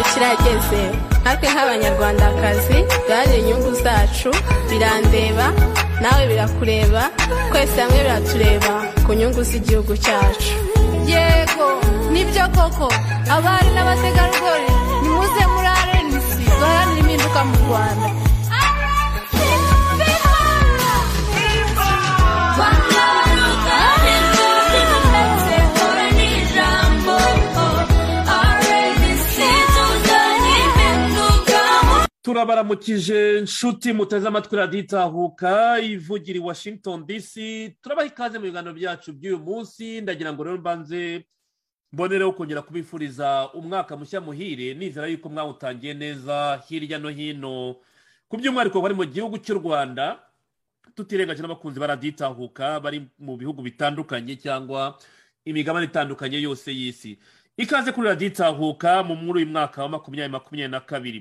byose natwe nk'abanyarwandakazi duharanire inyungu zacu birandeba nawe birakureba twese hamwe biratureba ku nyungu z'igihugu cyacu yego nibyo koko abari n'abategarugori nimuze muri arenisi duharanire impinduka mu rwanda turabaramukije nshuti muteze amatwi raditahuka ivugira i washington dc turabaha ikaze mu biganiro byacu by'uyu munsi ndagira ngo rero mbanze mbonereho kongera kubifuriza umwaka mushya muhire nizera yuko mwawutangiye neza hirya no hino ku by'umwihariko bari mu gihugu cy'u rwanda tutirengaje n'abakunzi baraditahuka bari mu bihugu bitandukanye cyangwa imigabane itandukanye yose y'isi ikaze kuri raditahuka mu mwuru w'umwaka wa makumyabiri makumyabiri na kabiri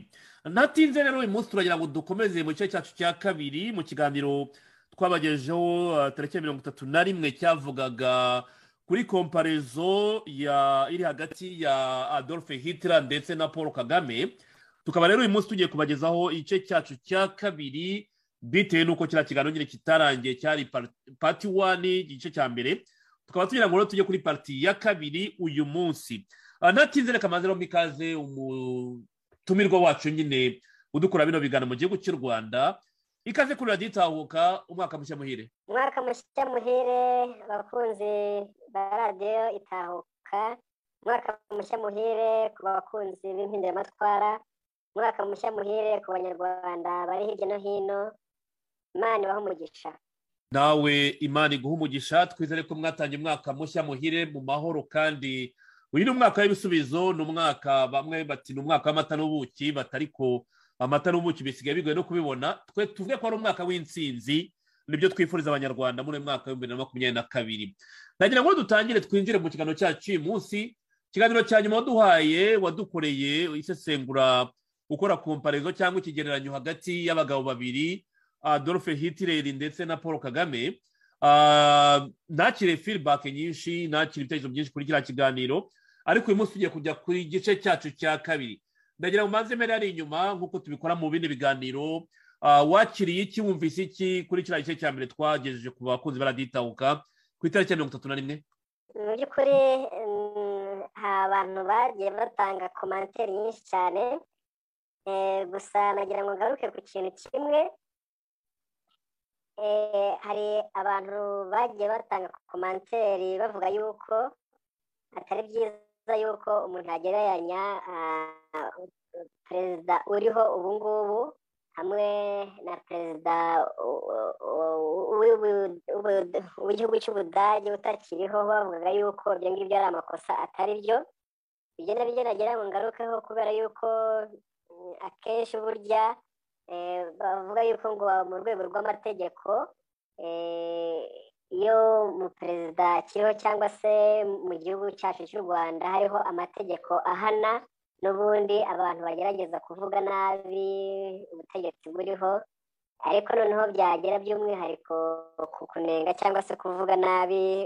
ntatinze rero uyu munsi turagira ngo dukomeze mu gice cyacu cya kabiri mu kiganiro twabagejeho tariki mirongo itatu na rimwe cyavugaga kuri komparezo iri hagati ya adolphe hitler ndetse na paul kagame tukaba rero uyu munsi tugiye kubagezaho igice cyacu cya kabiri bitewe n'uko kiriya kiganiro nyine kitarangiye cyari pati wani igice cya mbere tukaba tugira ngo rero tujye kuri pariti ya kabiri uyu munsi ntatinze reka maze rombi ikaze umutumirwa wacu nyine udukora bino biganiro mu gihugu cy'u rwanda ikaze kuri radiyo itahuka umwaka mushya muhire umwaka mushya muhire abakunzi ba radiyo itahuka umwaka mushya muhire ku bakunzi b'impinduramatwara umwaka mushya muhire ku banyarwanda bari hirya no hino imana ibaho umugisha nawe imana iguha umugisha twizere ko mwatangiye umwaka mushya muhire mu mahoro kandi uyu ni umwaka w'ibisubizo ni umwaka bamwe bati ni umwaka w'amata n'ubuki batariko amata n'ubuki bisigaye bigoye no kubibona twe tuvuge ko ari umwaka w'insinzi nibyo twifuriza abanyarwanda muri uyu mwaka w'ibihumbi bibiri na makumyabiri na kabiri nagira ngo dutangire twinjire mu kiganiro cyacu uyu munsi ikiganiro cya nyuma waduhaye wadukoreye isesengura ukora komparezo cyangwa ikigereranyo hagati y'abagabo babiri adolphe hitireri ndetse na paul kagame ntakire firibake nyinshi ntakire ibitekerezo byinshi kuri kiriya kiganiro ariko uyu munsi tugiye kujya ku gice cyacu cya kabiri ndagira ngo mbanze mbere ari inyuma nk'uko tubikora mu bindi biganiro wakiriye iki wumvise iki kuri kiriya gice cya mbere twagejeje ku bakunzi baraditahuka ku itariki ya mirongo itatu na rimwe mu by'ukuri abantu bagiye batanga komantere nyinshi cyane gusa nagira ngo ngaruke ku kintu kimwe hari abantu bagiye batanga komantere bavuga yuko atari byiza yuko umuntu yagereranya perezida uriho ubu ngubu hamwe na perezida w'igihugu cy'ubudage utakiriho bavugaga yuko ibyo ngibyo ari amakosa atari byo ibyo nabyo nagira ngo ngarukeho kubera yuko akenshi burya bavuga yuko ngo mu rwego rw'amategeko iyo umuperezida akiriho cyangwa se mu gihugu cyacu cy'u rwanda hariho amategeko ahana n'ubundi abantu bagerageza kuvuga nabi ubutegetsi buriho ariko noneho byagera by'umwihariko ku kunenga cyangwa se kuvuga nabi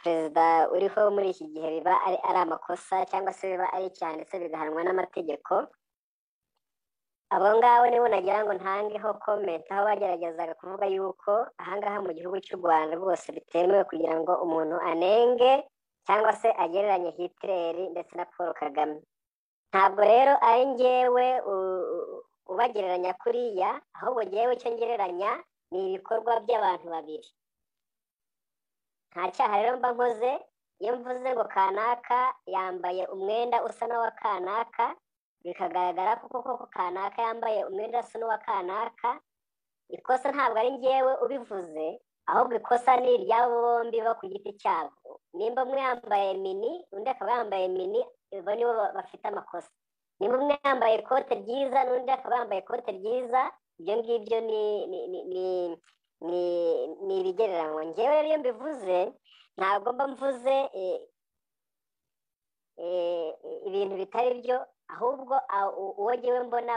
perezida uriho muri iki gihe biba ari amakosa cyangwa se biba ari icyaha ndetse bigahanwa n'amategeko abo ngabo nibo nagira ngo ntangeho komenti aho bageragezaga kuvuga yuko ahangaha mu gihugu cy'u rwanda rwose bitemewe kugira ngo umuntu anenge cyangwa se agereranye hitireri ndetse na paul kagame ntabwo rero ari ngewe ubagereranya kuriya ahubwo ngewe icyo ngereranya ni ibikorwa by'abantu babiri nta cyaha rero mba nkoze iyo mvuze ngo kanaka yambaye umwenda usa n'uwa kanaka bikagaragara ko koko kanaka yambaye umwenda usa n'uwa kanaka ikosa ntabwo ari ngewe ubivuze ahubwo ikosa ni iry'abo bombi bo ku giti cyabo nimba umwe yambaye mini undi akaba yambaye mini bo nibo bafite amakosa nimba umwe yambaye ikote ryiza n'undi akaba yambaye ikote ryiza ibyo ngibyo ni ibigereranywa ngewe rero iyo mbivuze ntabwo mba mvuze ibintu bitari byo ahubwo uwo ngewe mbona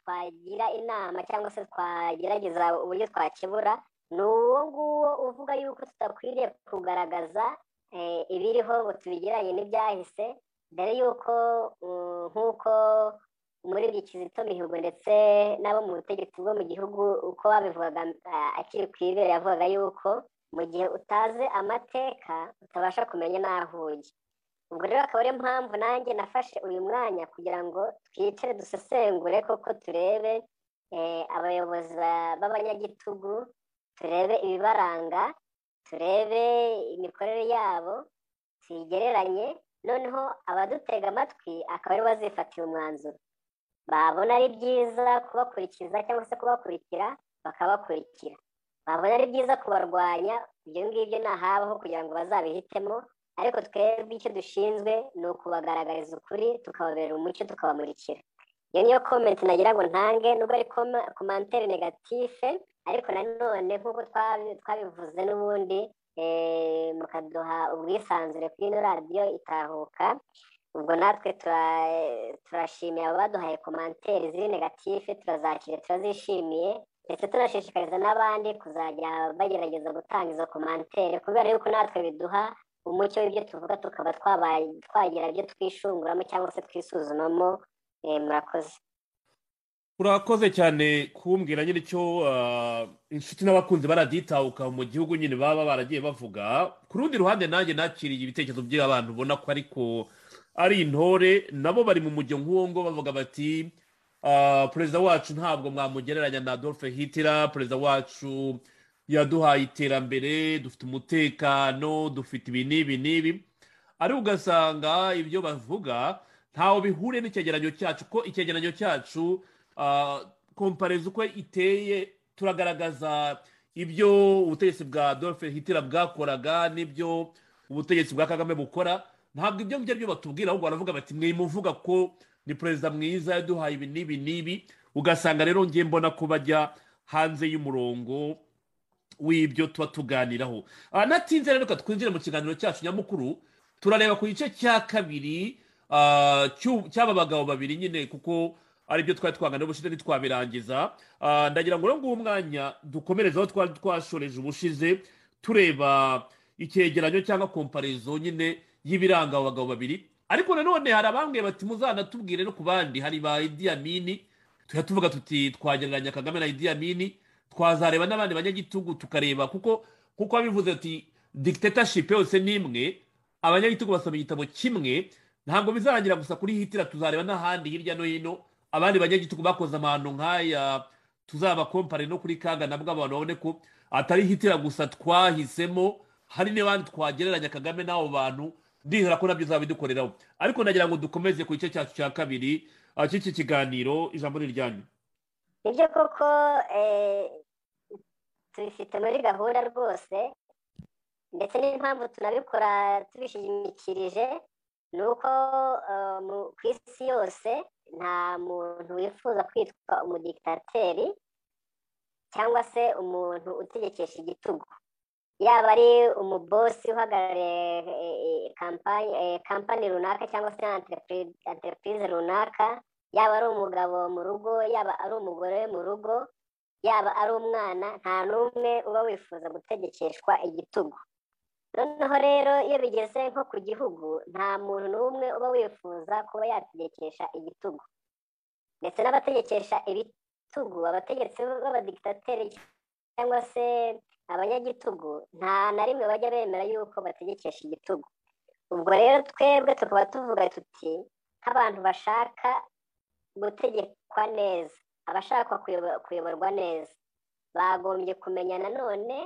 twagira inama cyangwa se twagerageza uburyo twakebura ni uwo nguwo uvuga yuko tudakwiriye kugaragaza ibiriho ngo tubigeranye n'ibyahise mbere y'uko mm, nk'uko muri buri kizito mihigo ndetse n'abo mu butegetsi bwo mu gihugu uko babivugaga ah, akiri ku ibere yavugaga yuko mu gihe utazi amateka utabasha kumenya n'aho ujya ubwo rero akaba ariyo mpamvu nanjye nafashe uyu mwanya kugira ngo twicare dusesengure koko turebe eh, abayobozi ba- b'abanyagitugu turebe ibibaranga turebe imikorere yabo tuyigereranye noneho abadutega amatwi akaba aribo bazifatira umwanzuro babona ari byiza kubakurikiza cyangwa se kubakurikira bakabakurikira babona ari byiza kubarwanya ibyo ngibyo ntahabaho kugira ngo bazabihitemo ariko twebwe icyo dushinzwe ni ukubagaragariza ukuri tukababera umucyo tukabamurikira iyo niyo komenti nagira ngo ntange nubwo ari koma- komantere negatife ariko nanone nk'uko twabi- twabivuze n'ubundi eh, mukaduha ubwisanzure kuri ino radiyo itahuka ubwo natwe tura- turashimira abaduhaye komantere ziri negatife turazakira turazishimiye ndetse tunashishikariza n'abandi kuzajya bagerageza gutanga izo komantere kubera yuko natwe biduha umucyo w'ibyo tuvuga tukaba twabaye twagira ibyo twishunguramo cyangwa se twisuzumamo eh, murakoze urakoze cyane kumbwira nyine icyo ah, inshuti n'abakunzi baraditahuka mu gihugu nyine baba baragiye bavuga ku rundi ruhande nanjye nakiriye ibitekerezo by'abantu ubona ko ariko ari intore nabo bari mu mujyo nk'uwo ngo bavuga bati ah, perezida wacu ntabwo mwamugereranya na adolphe hitler perezida wacu yaduhaye iterambere dufite umutekano dufite ibi n'ibi n'ibi ariko ugasanga ibyo bavuga ntawe bihuriye n'icyegeranyo cyacu ko icyegeranyo cyacu ah, komparezo uko iteye turagaragaza ibyo ubutegetsi bwa adolphe hitler bwakoraga n'ibyo ubutegetsi bwa kagame bukora ntabwo ibyo ngibyo batubwira ahubwo baravuga bati mwimuvuga ko ni perezida mwiza yaduhaye ibi n'ibi n'ibi ugasanga rero ngiye mbona ko bajya hanze y'umurongo w'ibyo tuba tuganiraho Ah, natinze rero reka twinjire mu kiganiro cyacu nyamukuru turareba ku gice cya kabiri ah, cy'u- cy'aba bagabo babiri nyine kuko aribyo twari twaganira ubushize ntitwabirangiza Ah, ndagira ngo nguwo umwanya dukomereze aho twari twashoreje ubushize tureba icyegeranyo cyangwa komparizo nyine y'ibiranga abo bagabo babiri ariko nanone hari abambwiye bati muzanatubwire no ku bandi hari ba Idi Amini tujya tuvuga tuti twagereranya kagame na Idi Amini twazareba n'abandi banyagitugu tukareba kuko kuko babivuze ati dictatorship yose ni imwe abanyagitugu basoma igitabo kimwe ntabwo bizarangira gusa kuri hitira tuzareba n'ahandi hirya no hino abandi banyagitugu bakoze amahano nk'aya tuzabakompare no kuri kaga nabwo abantu babone ko atari hitira gusa twahisemo hari n'abandi twagereranya kagame n'abo bantu ndizera ko nabyo izaba idukoreraho ariko nagira ngo dukomeze ku gice cyacu cya kabiri ah, cy'iki kiganiro ijambo ni iryanyu nibyo koko eh, tubifite muri gahunda rwose ndetse n'impamvu tunabikora tubishimikirije ni uko eh, mu- ku isi yose nta muntu wifuza kwitwa umudikitateri cyangwa se umuntu utegekesha igitugu yaba ari umubosi uhagarariye eh, eh, kampani- eh, kampani runaka cyangwa se entreprise- entreprise runaka yaba ari umugabo mu rugo yaba ari umugore mu rugo yaba ari umwana nta n'umwe uba wifuza gutegekeshwa igitugu noneho rero iyo bigeze nko ku gihugu nta muntu n'umwe uba wifuza kuba yategekesha igitugu ndetse n'abategekesha ibitugu abategetsi b'abadikitateri cyangwa se abanyagitugu nta na rimwe bajya bemera yuko bategekesha igitugu ubwo rero twebwe tukaba tuvuga tuti nk'abantu bashaka gutegekwa neza abashaka kuyobo- kuyoborwa neza bagombye kumenya nanone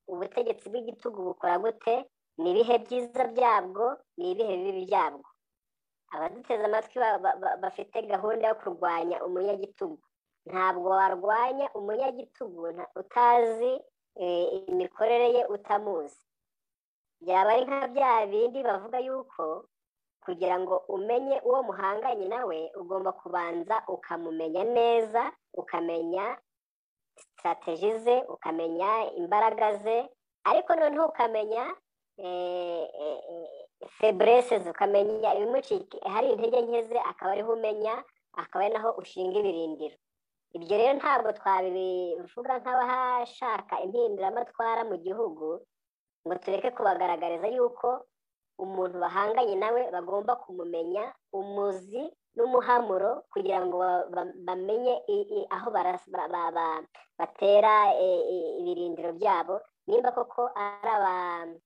ubutegetsi bw'igitugu bukora gute ni ibihe byiza byabwo ni ibihe bibi byabwo abaduteze amatwi ba- ba- ba- bafite gahunda yo kurwanya umunyagitugu ntabwo warwanya umunyagitugu nta- utazi eh, imikorere ye utamuzi byaba ari nka bya bindi bavuga yuko kugira ngo umenye uwo muhanganye nawe ugomba kubanza ukamumenya neza ukamenya sitarateji ze ukamenya imbaraga ze ariko noneho ukamenya feburese ze ukamenya ibimucika hari intege nke ze akaba ariho umenya akaba ari naho ushinga ibirindiro ibyo rero ntabwo twabivuga nk'abashaka impinduramatwara mu gihugu ngo tureke kubagaragariza yuko umuntu bahanganye nawe bagomba kumumenya umuzi n'umuhamuro kugira ngo ba- ba- bamenye i- i- aho barasa- ba- ba- ba- batera e- e- ibirindiro byabo nimba koko ari abantu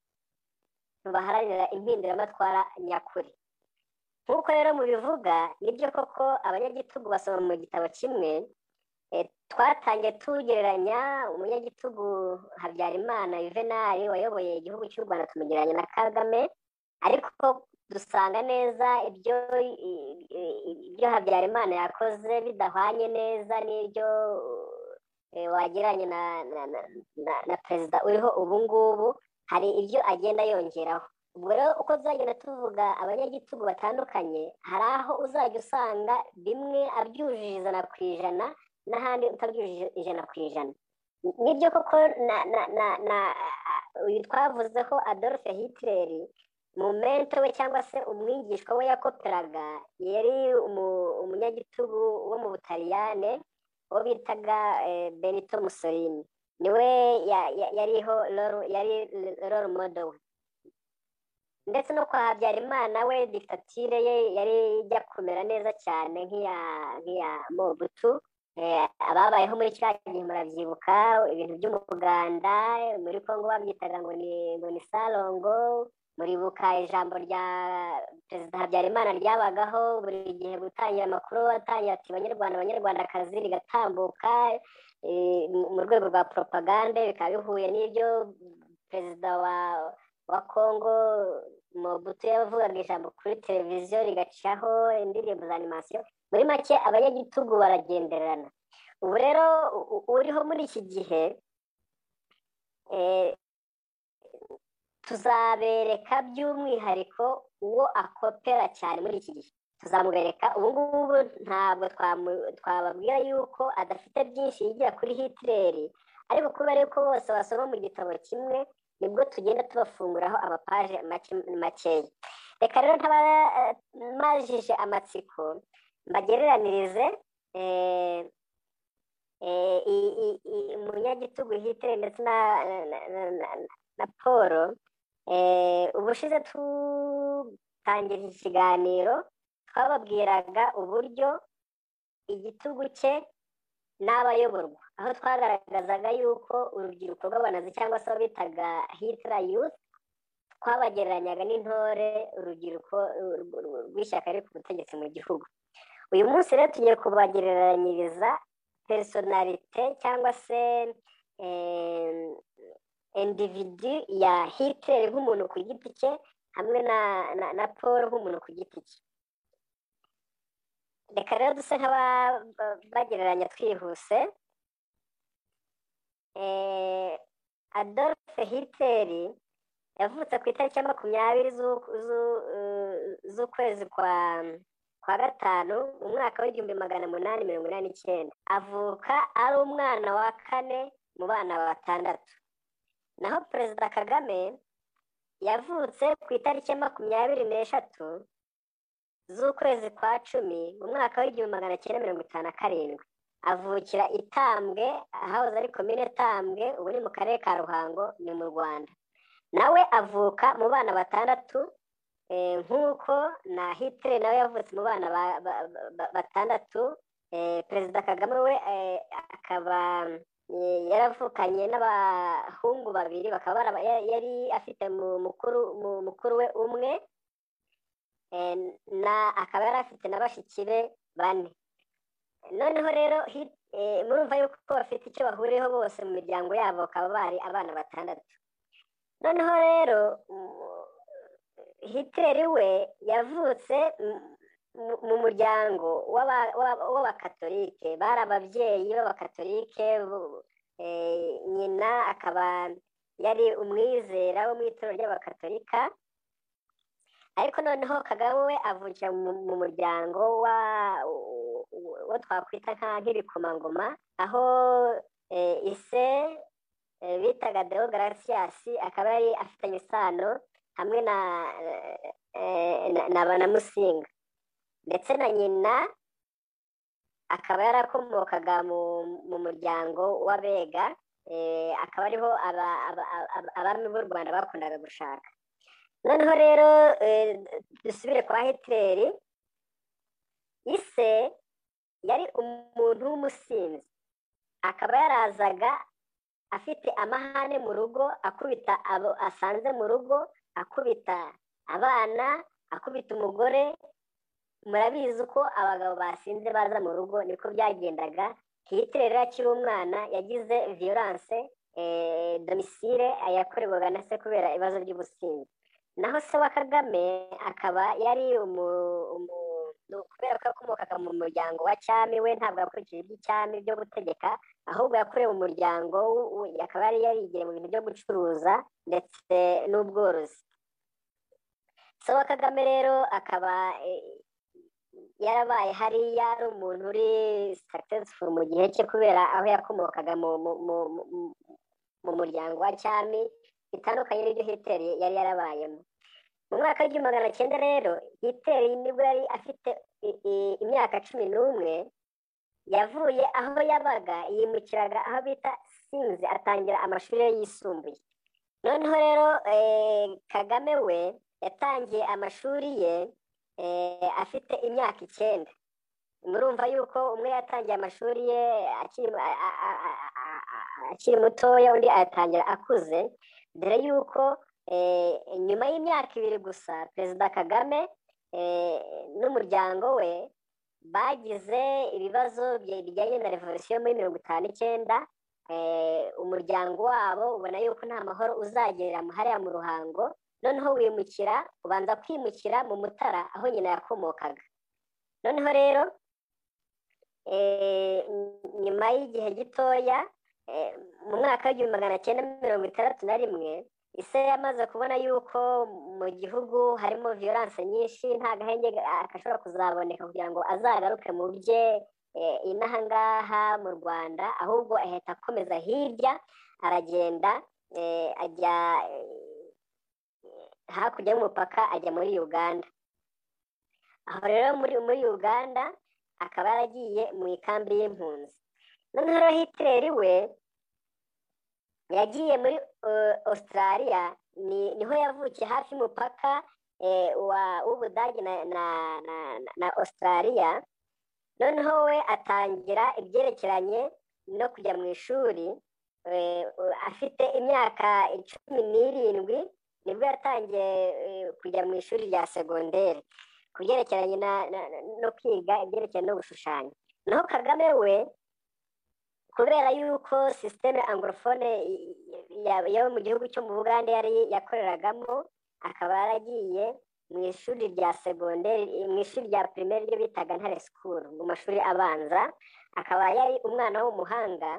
baharanira impinduramatwara nyakuri nk'uko rero mubivuga nibyo koko abanyagitugu basoma mu gitabo kimwe eh, twatangiye tugereranya umunyagitugu habyarimana yuvenali wayoboye igihugu cy'u rwanda tumugereranya na kagame ariko dusanga neza ibyo i- i- ibyo habyarimana yakoze bidahwanye neza n'ibyo eh, wagereranya na, na, na, na, na perezida uriho ubu ngubu hari ibyo agenda yongeraho ubwo rero uko tuzagenda tuvuga abanyagitugu batandukanye hari aho uzajya usanga bimwe abyujije ijana ku ijana n'ahandi utabyujije ijana ku ijana nibyo koko na na na na uyu twavuzeho adolphe hitleri momento we cyangwa se umwigishwa we yakoperaga yari umu- umunyagitugu wo mu butaliyane uwo bitaga eh, benito mussolini niwe ya- ya- yariho role- yari role model we ndetse no kwa habyarimana we dictature ye yari ijya kumera neza cyane nk'iya nk'iya mobutu Eh, ababayeho muri kiriya gihe murabyibuka ibintu by'umuganda muri kongo babyitaga ngo ni ngo ni sarongo muribuka ijambo rya perezida habyarimana ryabagaho buri gihe gutangira amakuru atangira ati banyarwanda banyarwandakazi rigatambuka eh, mu- mu rwego rwa poropagande bikaba bihuye n'ibyo perezida wa wa kongo mobutu yavugaga ijambo kuri televiziyo rigacaho indirimbo za animasiyo muri make abanyagitugu baragenderana ubu rero u- u- uriho muri iki gihe eh, tuzabereka by'umwihariko uwo akopera cyane muri iki gihe tuzamubereka ubu ngubu ntabwo twamu- twababwira yuko adafite byinshi yigira kuri hitireri ariko kubera yuko bose basoma mu gitabo kimwe nibwo tugenda tubafunguraho amapaje make- makeya reka rero ntabamajije amatsiko mbagereranirize eh, eh, i- i- i- umunyagitugu hitire ndetse na, na, na, na, na paul eh, ubushize tutangira iki kiganiro twababwiraga uburyo igitugu cye n'abayoborwa aho twagaragazaga yuko urubyiruko rw'abanazi cyangwa se abo bitaga hitira yuth twabagereranyaga n'intore urubyiruko ru- ru- ru- rw'ishyaka riri ku butegetsi mu gihugu uyu munsi rero tugiye kubagereranyiriza personalite cyangwa se eh, individu ya hitler nk'umuntu ku giti cye hamwe na, na, na paul nk'umuntu ku giti cye reka rero duse nk'abagereranya twihuse eh, adolphe hitler yavutse ku itariki ya makumyabiri z'u- z'u- eh, z'ukwezi kwa kwa gatanu mu mwaka w'igihumbi magana munani mirongo inani n'icyenda avuka ari umwana wa kane mu bana batandatu naho perezida kagame yavutse ku itariki ya makumyabiri n'eshatu z'ukwezi kwa cumi mu mwaka w'igihumbi magana cyenda mirongo itanu na karindwi avukira i tambwe ahahoze ari komine tambwe ubu ni mu karere ka ruhango ni mu rwanda nawe avuka mu bana batandatu eh, nk'uko na hitire nawe yavutse mu bana ba- ba- ba- batandatu eh, perezida kagame we eh, akaba eh, yaravukanye n'abahungu babiri bakaba baraba- ya- yari afite mu- mukuru mu- mukuru we umwe eh, na akaba yari afite na bashiki be bane noneho rero hi- eh, murumva yuko bafite icyo bahuriyeho bose mu miryango yabo bakaba bari abana batandatu noneho rero mm, hitleri we yavutse mu- mu- mu muryango w'aba- w'aba- w'abakatolike bari ababyeyi b'abakatolike bo- eh, nyina akaba yari umwizera wo mu itorero ry'abakatolika ariko noneho kagame we avukira mu mu muryango wa- wo twakwita nka- nk'ibikomangoma aho eh, ise eh, bitaga deogarasiyasi akaba yari afitanye isano hamwe na eh, na- na banamusinga ndetse na nyina akaba yarakomokaga mu mu muryango w'abega eh, akaba ariho aba- aba- aba- abami b'u rwanda bakundaga gushaka noneho rero dusubire kwa hitleri ise yari umuntu w'umusinzi akaba yarazaga afite amahane mu rugo akubita abo asanze mu rugo akubita abana akubita umugore murabizi uko abagabo basinze baza mu rugo niko byagendaga hitleri akiri umwana yagize viyoranse domisire yakorerwaga na se kubera ibibazo by'ubusinzi naho se wa kagame akaba yari kubera ko yakomokaga mu muryango wa cyami we ntabwo yakurikije iby'icyami byo gutegeka ahubwo yakorewe umuryango akaba yari yarigiye mu bintu byo gucuruza ndetse n'ubworozi se wa kagame rero akaba yarabaye hariya ari umuntu uri successful mu gihe cye kubera aho yakomokaga mu muryango wa cyami bitandukanye n'ibyo hiteri yari yarabayemo mu mwaka w'igihumbi magana cyenda rero hiteri nibwo yari afite imyaka cumi n'umwe yavuye aho yabaga yimukiraga aho bita sinzi atangira amashuri ye yisumbuye noneho rero kagame we yatangiye amashuri ye afite imyaka icyenda murumva yuko umwe yatangiye amashuri ye akiri mutoya undi ayatangira akuze dore yuko nyuma y'imyaka ibiri gusa perezida kagame n'umuryango we bagize ibibazo bijyanye na revolisiyo muri mirongo itanu icyenda umuryango wabo ubona yuko nta mahoro uzagerera hariya mu ruhango noneho wimukira ubanza kwimukira mu mutara aho nyina yakomokaga noneho rero nyuma y'igihe gitoya mu mwaka w'igihumbi magana cyenda mirongo itandatu na rimwe ise yamaze kubona yuko mu gihugu harimo viyoranse nyinshi nta gahenge gashobora kuzaboneka kugira ngo azagaruke mu bye inahangaha mu rwanda ahubwo ahita akomeza hirya aragenda ajya hakurya y'umupaka ajya muri uganda aho rero muri muri uganda akaba yaragiye mu ikambi y'impunzi noneho rero hitleri we yagiye muri australia niho yavukiye hafi y'umupaka w'ubudage na australia noneho we atangira ibyerekeranye no kujya mu ishuri afite imyaka cumi n'irindwi nibwo yatangiye kujya mu ishuri rya segonderi ku byerekeranye no kwiga ibyerekeranye no gushushanya naho kagame we kubera yuko sisiteme angorofone yo mu gihugu cyo mu bugande yari yakoreragamo akaba yaragiye mu ishuri rya segonderi mu ishuri rya pirimeri ryo bitaga ntare sikuru mu mashuri abanza akaba yari umwana w'umuhanga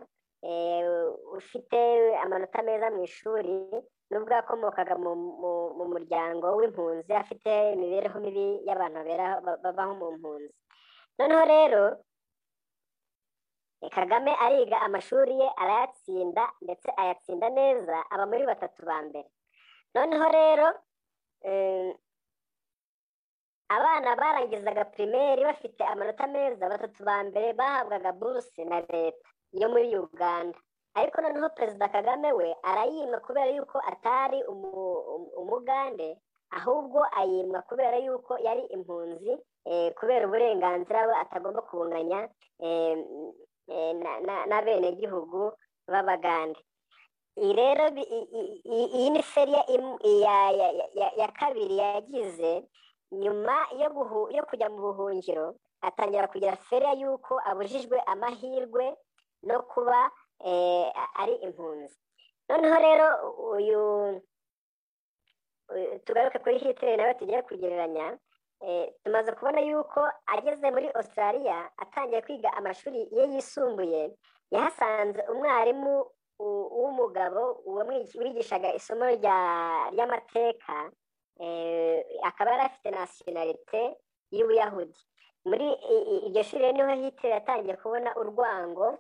ufite amanota meza mu ishuri nubwo yakomokaga mu muryango w'impunzi afite imibereho mibi y'abantu babaho mu mpunzi noneho rero kagame ariga amashuri ye arayatsinda ndetse ayatsinda neza aba muri batatu ba mbere noneho rero abana barangizaga pirimeri bafite amanota meza batatu ba mbere bahabwaga buruse na leta yo muri uganda ariko noneho perezida kagame we arayimwa kubera yuko atari umugande ahubwo ayimwa kubera yuko yari impunzi kubera uburenganzira we atagomba kubunganya n'abenegihugu b'abagande iyi rero iyi ni feri ya kabiri yagize nyuma yo kujya mu buhungiro atangira kugira feriya y'uko abujijwe amahirwe no kuba ari impunzi noneho rero uyu tugaruke kuri hitleri nawe tugiye kugereranya tumaze kubona yuko ageze muri australia atangiye kwiga amashuri ye yisumbuye yahasanze umwarimu w'umugabo wigishaga isomo ry'amateka akaba yari afite nasiyonarite y'ubuyahudi muri iryo shuri niho hitleri yatangiye kubona urwango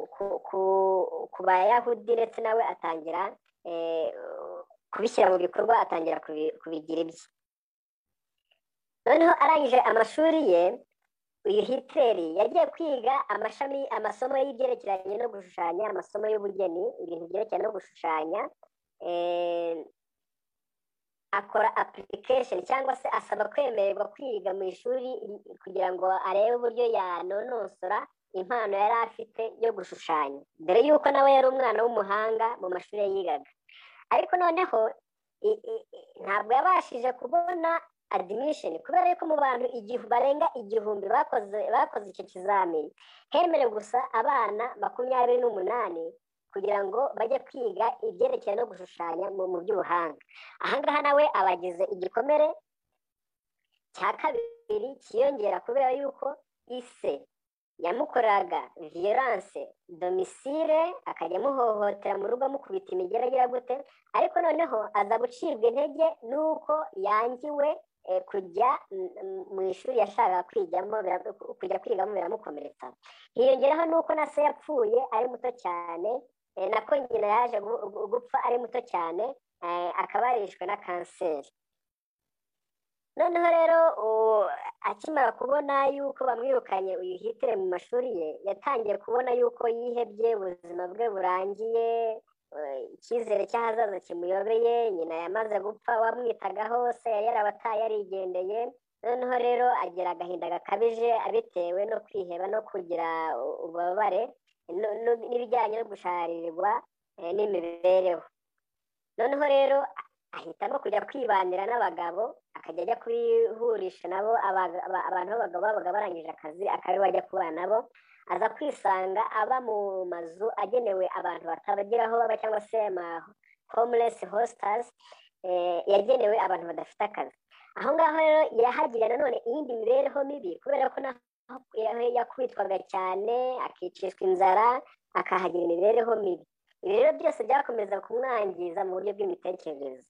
ku bayahudi ndetse nawe atangira kubishyira mu bikorwa atangira kubigira ibye noneho arangije amashuri ye uyu hitleri yagiye kwiga amashami amasomo y'ibyerekeranye no gushushanya amasomo y'ubugeni ibintu byerekeranye no gushushanya akora application cyangwa se asaba kwemererwa kwiga mu ishuri kugira ngo arebe uburyo yanonosora impano yari afite yo gushushanya dore yuko nawe yari umwana w'umuhanga mu mashuri yigaga ariko noneho ntabwo yabashije kubona adimisheni kubera ko mu bantu barenga igihumbi bakoze icyo kizamini hemerewe gusa abana makumyabiri n'umunani kugira ngo bajye kwiga ibyerekeye no gushushanya mu by'ubuhanga ahangaha nawe aba agize igikomere cya kabiri cyiyongera kubera yuko ise yamukoraga viyoranse domisire akajya amuhohotera mu rugo amukubita imigeragira gute ariko noneho aza gucibwa intege n'uko yangiwe kujya mu ishuri yashakaga kwigamo kujya kwigamo biramukomeretsa hiyongeraho n'uko na se yapfuye ari muto cyane nako nyina yaje gupfa ari muto cyane akaba yarishwe na kanseri noneho rero akimara kubona yuko bamwirukanye uyihitire mu mashuri ye yatangiye kubona yuko yihebye ubuzima bwe burangiye icyizere cy'ahazaza kimuyobeye nyina yamaze gupfa wamwitagaho se yari yarabataye yarigendeye noneho rero agira agahinda gakabije abitewe no kwiheba no kugira ububabare n'ibijyanye no gusharirirwa n'imibereho noneho rero ahitamo kujya kwibanira n'abagabo akajya ajya kubihurisha nabo abantu b'abagabo babaga barangije akazi akaba ajya kubana nabo aza kwisanga aba mu mazu agenewe abantu batabageraho baba cyangwa se ama homeless hosters yagenewe abantu badafite akazi aho ngaho rero yahagira nanone iyindi mibereho mibi kubera ko yakubitwaga cyane akicishwa inzara akahagira imibereho mibi ibi rero byose byakomeza kumwangiza mu buryo bw'imitekerereze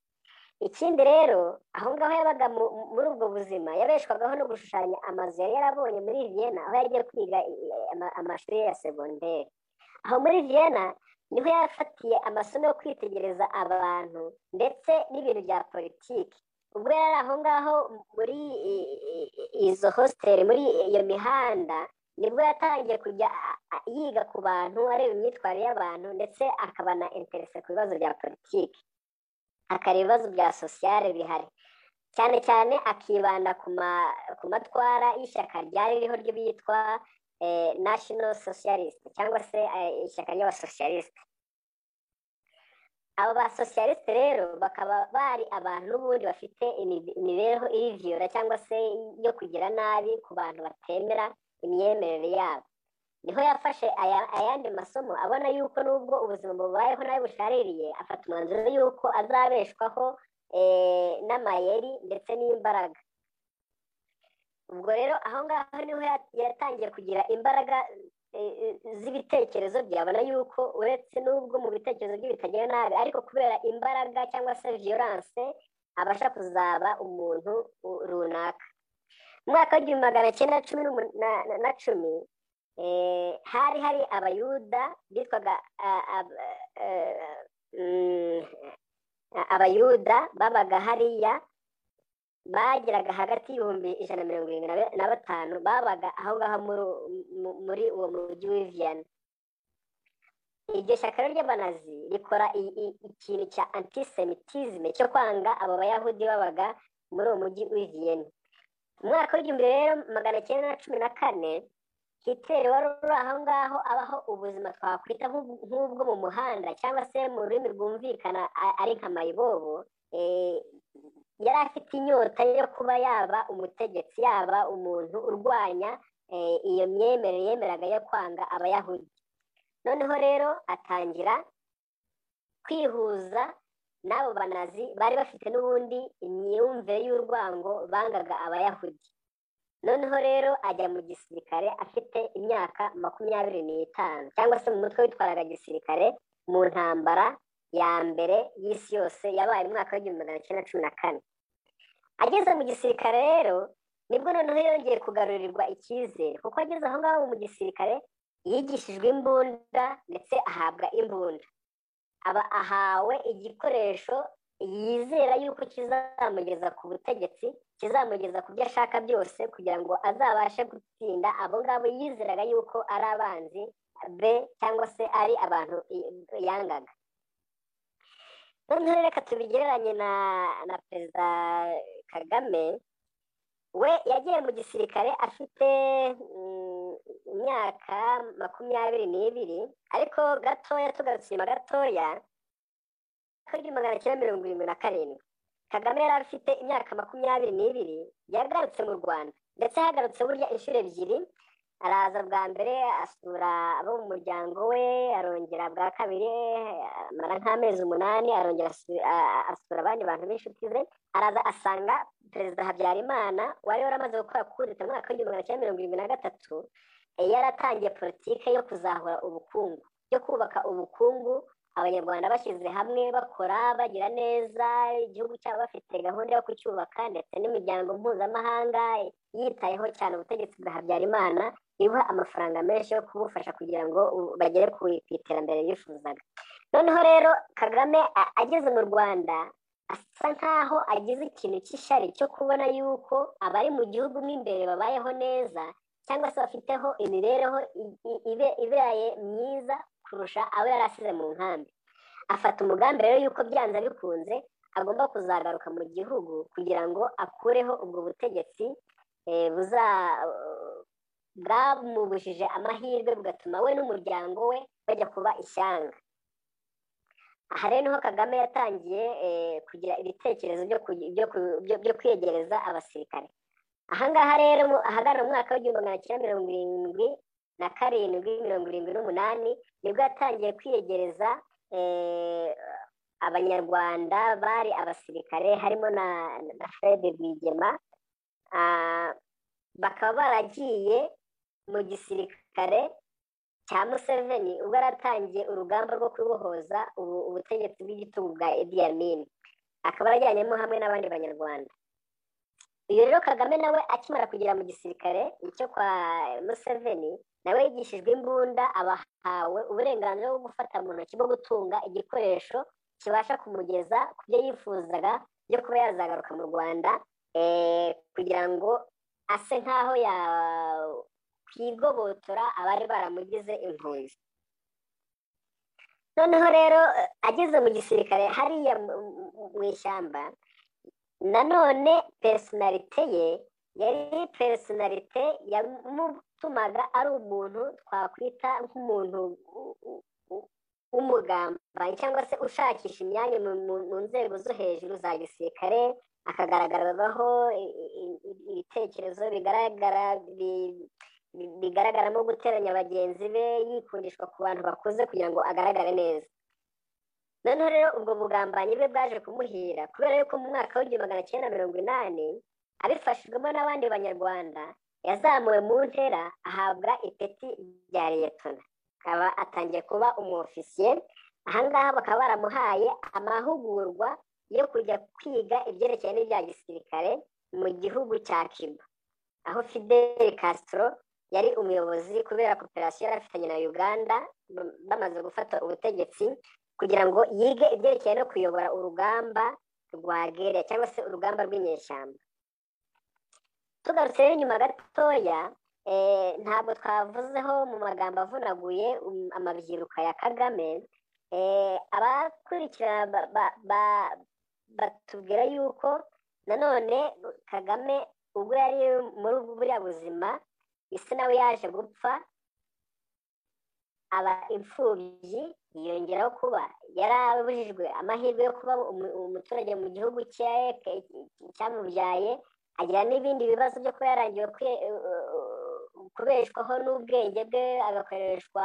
ikindi rero aho ngaho yabaga muri ubwo buzima yabeshwagaho no gushushanya amazu yari yarabonye muri viyena aho yagiye kwiga amashuri ya segonderi aho muri viyena niho yafatiye amasomo yo kwitegereza abantu ndetse n'ibintu bya politiki ubwo yari aho ngaho muri izo hositeli muri iyo mihanda nibwo yatangiye kujya yiga ku bantu areba imyitwarire y'abantu ndetse akaba na interese ku bibazo bya politiki akareba ibibazo bya sosiyale bihari cyane cyane akibanda ku matwara y'ishyaka ryari ririho ryo biyitwa national socialist cyangwa se ishyaka ry'abasosiyalisite abo basosiyalisite rero bakaba bari abantu n'ubundi bafite imibereho iriviyora cyangwa se yo kugira nabi ku bantu batemera imyemerere yabo niho yafashe ayandi masomo abona yuko nubwo ubuzima bubayeho nawe bushaririye afata umwanzuro yuko azabeshwaho n'amayeri ndetse n'imbaraga ubwo rero aho ngaho niho yatangiye kugira imbaraga z'ibitekerezo byabona yuko uretse n'ubwo mu bitekerezo bye bitagira nabi ariko kubera imbaraga cyangwa se viyoranse abasha kuzaba umuntu runaka mu mwaka w'igihumbi magana cyenda cumi na cumi hari hari abayuda bitwaga abayuda babaga hariya bageraga hagati y'ibihumbi ijana na mirongo irindwi na batanu babaga aho ngaho muri uwo mujyi w'iviyana iryo shyaka ry'abanazi rikora ikintu cya antisemitizme cyo kwanga abo bayahudi babaga muri uwo mujyi w'iviyana umwaka w'igihumbi rero magana cyenda na cumi na kane hitleri wari uri aho ngaho abaho ubuzima twakwita nk'ubwo mu muhanda cyangwa se mu rurimi rwumvikana ari nka mayibobo yari afite inyota yo kuba yaba umutegetsi yaba umuntu urwanya iyo myemerere yemeraga yo kwanga abayahudi noneho rero atangira kwihuza n'abo banazi bari bafite n'ubundi imyumvire y'urwango bangaga abayahudi noneho rero ajya mu gisirikare afite imyaka makumyabiri n'itanu cyangwa se mu mutwe witwaraga gisirikare mu ntambara ya mbere y'isi yose yabaye umwaka w'igihumbi magana cyenda cumi na kane ageze mu gisirikare rero nibwo noneho yongeye kugarurirwa icyizere kuko ageze aho ngaho mu gisirikare yigishijwe imbunda ndetse ahabwa imbunda aba ahawe igikoresho yizera yuko kizamugeza ku butegetsi kizamugeza ku byo ashaka byose kugira ngo azabashe gutsinda abo ngabo yizeraga yuko ari abanzi be cyangwa se ari abantu yangaga noneho reka tubigereranye na na perezida kagame we yagiye mu gisirikare afite imyaka makumyabiri n'ibiri ariko gatoya tugarutse inyuma gatoya kuri magana cyenda mirongo irindwi na karindwi kagame yari afite imyaka makumyabiri n'ibiri yagarutse mu rwanda ndetse yagarutse burya inshuro ebyiri araza bwa mbere asura abo mu muryango we arongera bwa kabiri amara nk'amezi umunani arongera asura abandi bantu b'inshuti ze araza asanga perezida habyarimana wari waramaze gukora kudeta mu mwaka w'igihumbi magana cyenda mirongo irindwi na gatatu yaratangiye politiki yo kuzahura ubukungu yo kubaka ubukungu abanyarwanda bashyize hamwe bakora bagira neza igihugu cyabo bafite gahunda yo kucyubaka ndetse n'imiryango mpuzamahanga yitayeho cyane ubutegetsi bwa habyarimana ibuha amafaranga menshi yo kubufasha kugira ngo bagere ku iterambere bifuzaga noneho rero kagame ageze mu rwanda asa nkaho agize ikintu cy'ishari cyo kubona yuko abari mu gihugu mo imbere babayeho neza cyangwa se bafiteho imibereho iberaye myiza kurusha abo yari asize mu nkambi afata umugambi rero yuko byanze bikunze agomba kuzagaruka mu gihugu kugira ngo akureho ubwo butegetsi bwamubujije amahirwe bugatuma we n'umuryango we bajya kuba ishyanga aha rero niho kagame yatangiye kugira ibitekerezo byo kwegereza abasirikare ahangaha rero ahagana mu mwaka w'igihumbi magana cyenda mirongo irindwi na karindwi mirongo irindwi n'umunani nibwo yatangiye kwiyegereza abanyarwanda bari abasirikare harimo na fred rwigema bakaba baragiye mu gisirikare cya museveni ubwo yaratangiye urugamba rwo kubohoza ubutegetsi bw'igitugu bwa Idi Amin akaba yarajyanyemo hamwe n'abandi banyarwanda uyu rero kagame nawe akimara kugera mu gisirikare icyo kwa museveni nawe yigishijwe imbunda abahawe uburenganzira bwo gufata mu ntoki bwo gutunga igikoresho kibasha kumugeza ku byo yifuzaga byo kuba yazagaruka mu rwanda kugira ngo ase nk'aho yakwigobotora abari baramugize impunzi noneho rero ageze mu gisirikare hariya mu ishyamba nanone personalite ye yari personalite yamutumaga ari umuntu twakwita nk'umuntu w'umugambanyi cyangwa se ushakisha imyanya mu nzego zo hejuru za gisirikare akagaragaraho ibitekerezo bigaragara bigaragaramo guteranya bagenzi be yikundishwa ku bantu bakuze kugira ngo agaragare neza noneho rero ubwo bugambanyi bwe bwaje kumuhira kubera yuko mu mwaka w'igihumbi magana cyenda mirongo inani abifashijwemo n'abandi banyarwanda yazamuwe mu ntera ahabwa ipeti rya liyetona akaba atangiye kuba umwofisiye ahangaha bakaba baramuhaye amahugurwa yo kujya kwiga ibyerekeranye n'ibya gisirikare mu gihugu cya kiba aho fidel castro yari umuyobozi kubera koperasiyo yari afitanye na uganda bamaze gufata ubutegetsi kugira ngo yige ibyerekeranye no kuyobora urugamba rwa gere cyangwa se urugamba rw'inyeshyamba tugarutse rero inyuma gatoya ntabwo twavuzeho mu magambo avunaguye amabyiruka ya kagame abakurikira batubwira yuko nanone kagame ubwo yari muri buriya buzima isi nawe yaje gupfa aba imfubyi yiyongeraho kuba yarabujijwe amahirwe yo kuba umuturage mu gihugu cyamubyaye agira n'ibindi bibazo byo kuba yarangiwe kubeshwaho n'ubwenge bwe agakoreshwa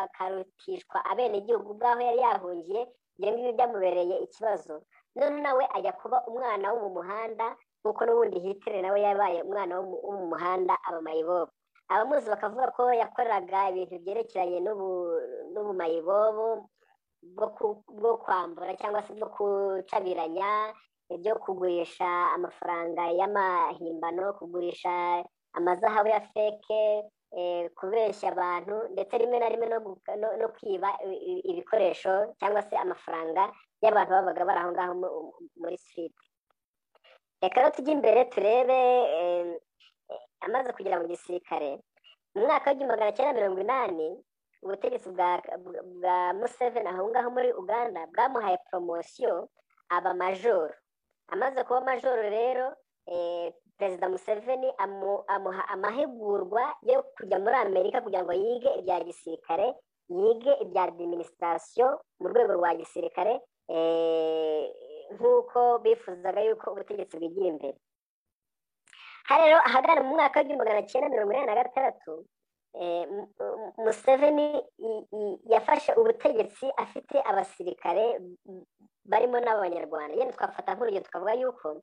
akarutishwa abenegihugu bw'aho yari yahungiye ibyo ngibyo byamubereye ikibazo noneho nawe ajya kuba umwana wo mu muhanda nk'uko n'ubundi hitire nawe yabaye umwana wo mu muhanda aba mayibobo abamuzi bakavuga ko yakoraga ibintu byerekeranye n'ubumayibobo bwo kwambura cyangwa se bwo gucabiranya ibyo kugurisha amafaranga y'amahimbano kugurisha amazahabu ya feke kubeshya abantu ndetse rimwe na rimwe no kwiba ibikoresho cyangwa se amafaranga y'abantu babaga bari aho ngaho muri siriti reka rero tujye imbere turebe amaze kugera mu gisirikare mu mwaka w'igihumbi magana cyenda mirongo inani ubutegetsi bwa bwa museveni aho ngaho muri uganda bwamuhaye poromosiyo aba majoro amaze kuba majoro rero perezida museveni amuha amahugurwa yo kujya muri amerika kugira ngo yige ibya gisirikare yige ibya adiminisitirasiyo mu rwego rwa gisirikare nk'uko bifuzaga yuko ubutegetsi bwigira imbere aha rero ahagana mu mwaka w'igihumbi magana cyenda mirongo inani na gatandatu museveni yafashe ubutegetsi afite abasirikare barimo n'abanyarwanda yenda twafata nk'urugero tukavuga yuko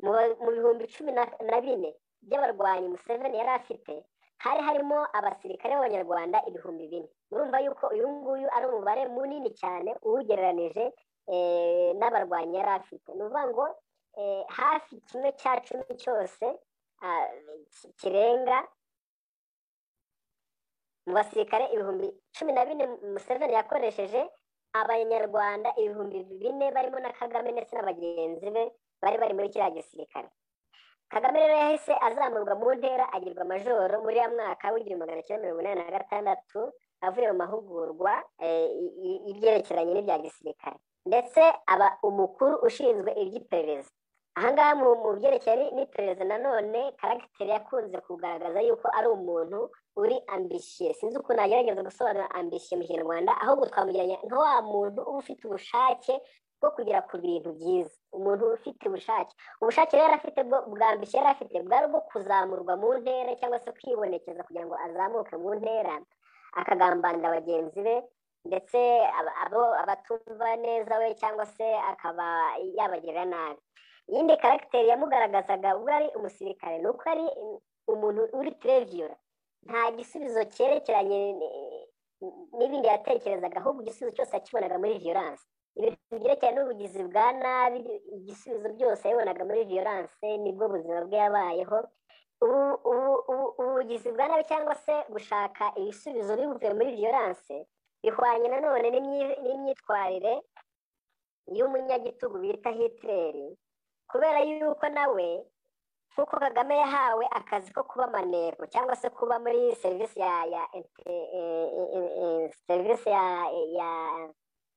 mu bihumbi cumi na bine by'abarwanyi museveni yari afite hari harimo abasirikare b'abanyarwanda ibihumbi bine murumva yuko uyu nguyu ari umubare munini cyane uwugereranije n'abarwanyi yari afite ni ukuvuga ngo hafi kimwe cya cumi cyose kirenga mu basirikare ibihumbi cumi na bine museveni yakoresheje abanyarwanda ibihumbi bine barimo na kagame ndetse na bagenzi be bari bari muri kiriya gisirikare kagame rero yahise azamurwa mu ntera agirwa majoro muri ya mwaka w'igihumbi magana cyenda mirongo inani na gatandatu avuye mu mahugurwa y'ibyerekeranye n'ibya gisirikare ndetse aba umukuru ushinzwe iby'iperereza ahangaha mu byerekeye n'iperereza nanone karagiteri yakunze kugaragaza yuko ari umuntu uri ambisiye sinzi ukuntu agerageza gusobanura ambisiye mu kinyarwanda ahubwo twamugeranya nka wa muntu uba ufite ubushake bwo kugera ku bintu byiza umuntu ufite ubushake ubushake rero afite bwambisiye yari afite bwari bwo kuzamurwa mu ntera cyangwa se kwibonekeza kugira ngo azamuke mu ntera akagambanira bagenzi be ndetse abo abatumva neza we cyangwa se akaba yabagirira nabi iyindi karagiteri yamugaragazaga ubwo ari umusirikare ni uko ari umuntu uri tereviyura nta gisubizo cyerekeranye n'ibindi yatekerezaga ahubwo igisubizo cyose yakibonaga muri viyoranse ibintu byerekeranye n'ubugizi bwa nabi igisubizo byose yabonaga muri viyoranse nibwo ubuzima bwe yabayeho ubugizi bwa nabi cyangwa se gushaka ibisubizo bivuye muri viyoranse bihwanye nanone n'imyitwarire y'umunyagitugu bita hitleri kubera yuko nawe nk'uko kagame yahawe akazi ko kuba maneko cyangwa se kuba muri serivisi ya ya serivisi ya ya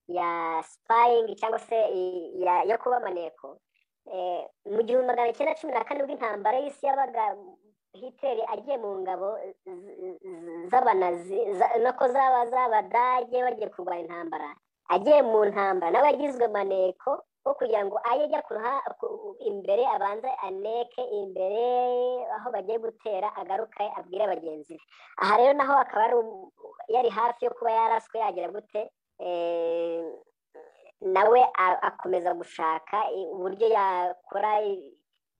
ya sipayingi cyangwa se yo kuba maneko mu gihumbi magana cyenda cumi na kane ubwo intambara y'isi yabaga hitleri agiye mu ngabo z'abanazi nako zaba z'abadage bagiye kurwanya intambara agiye mu ntambara nawe yagizwe maneko wo kugira ngo aye ajya imbere abanze aneke imbere aho bagiye gutera agaruke abwire bagenzi be aha rero naho akaba yari hafi yo kuba yaraswe yagira gute nawe akomeza gushaka uburyo yakora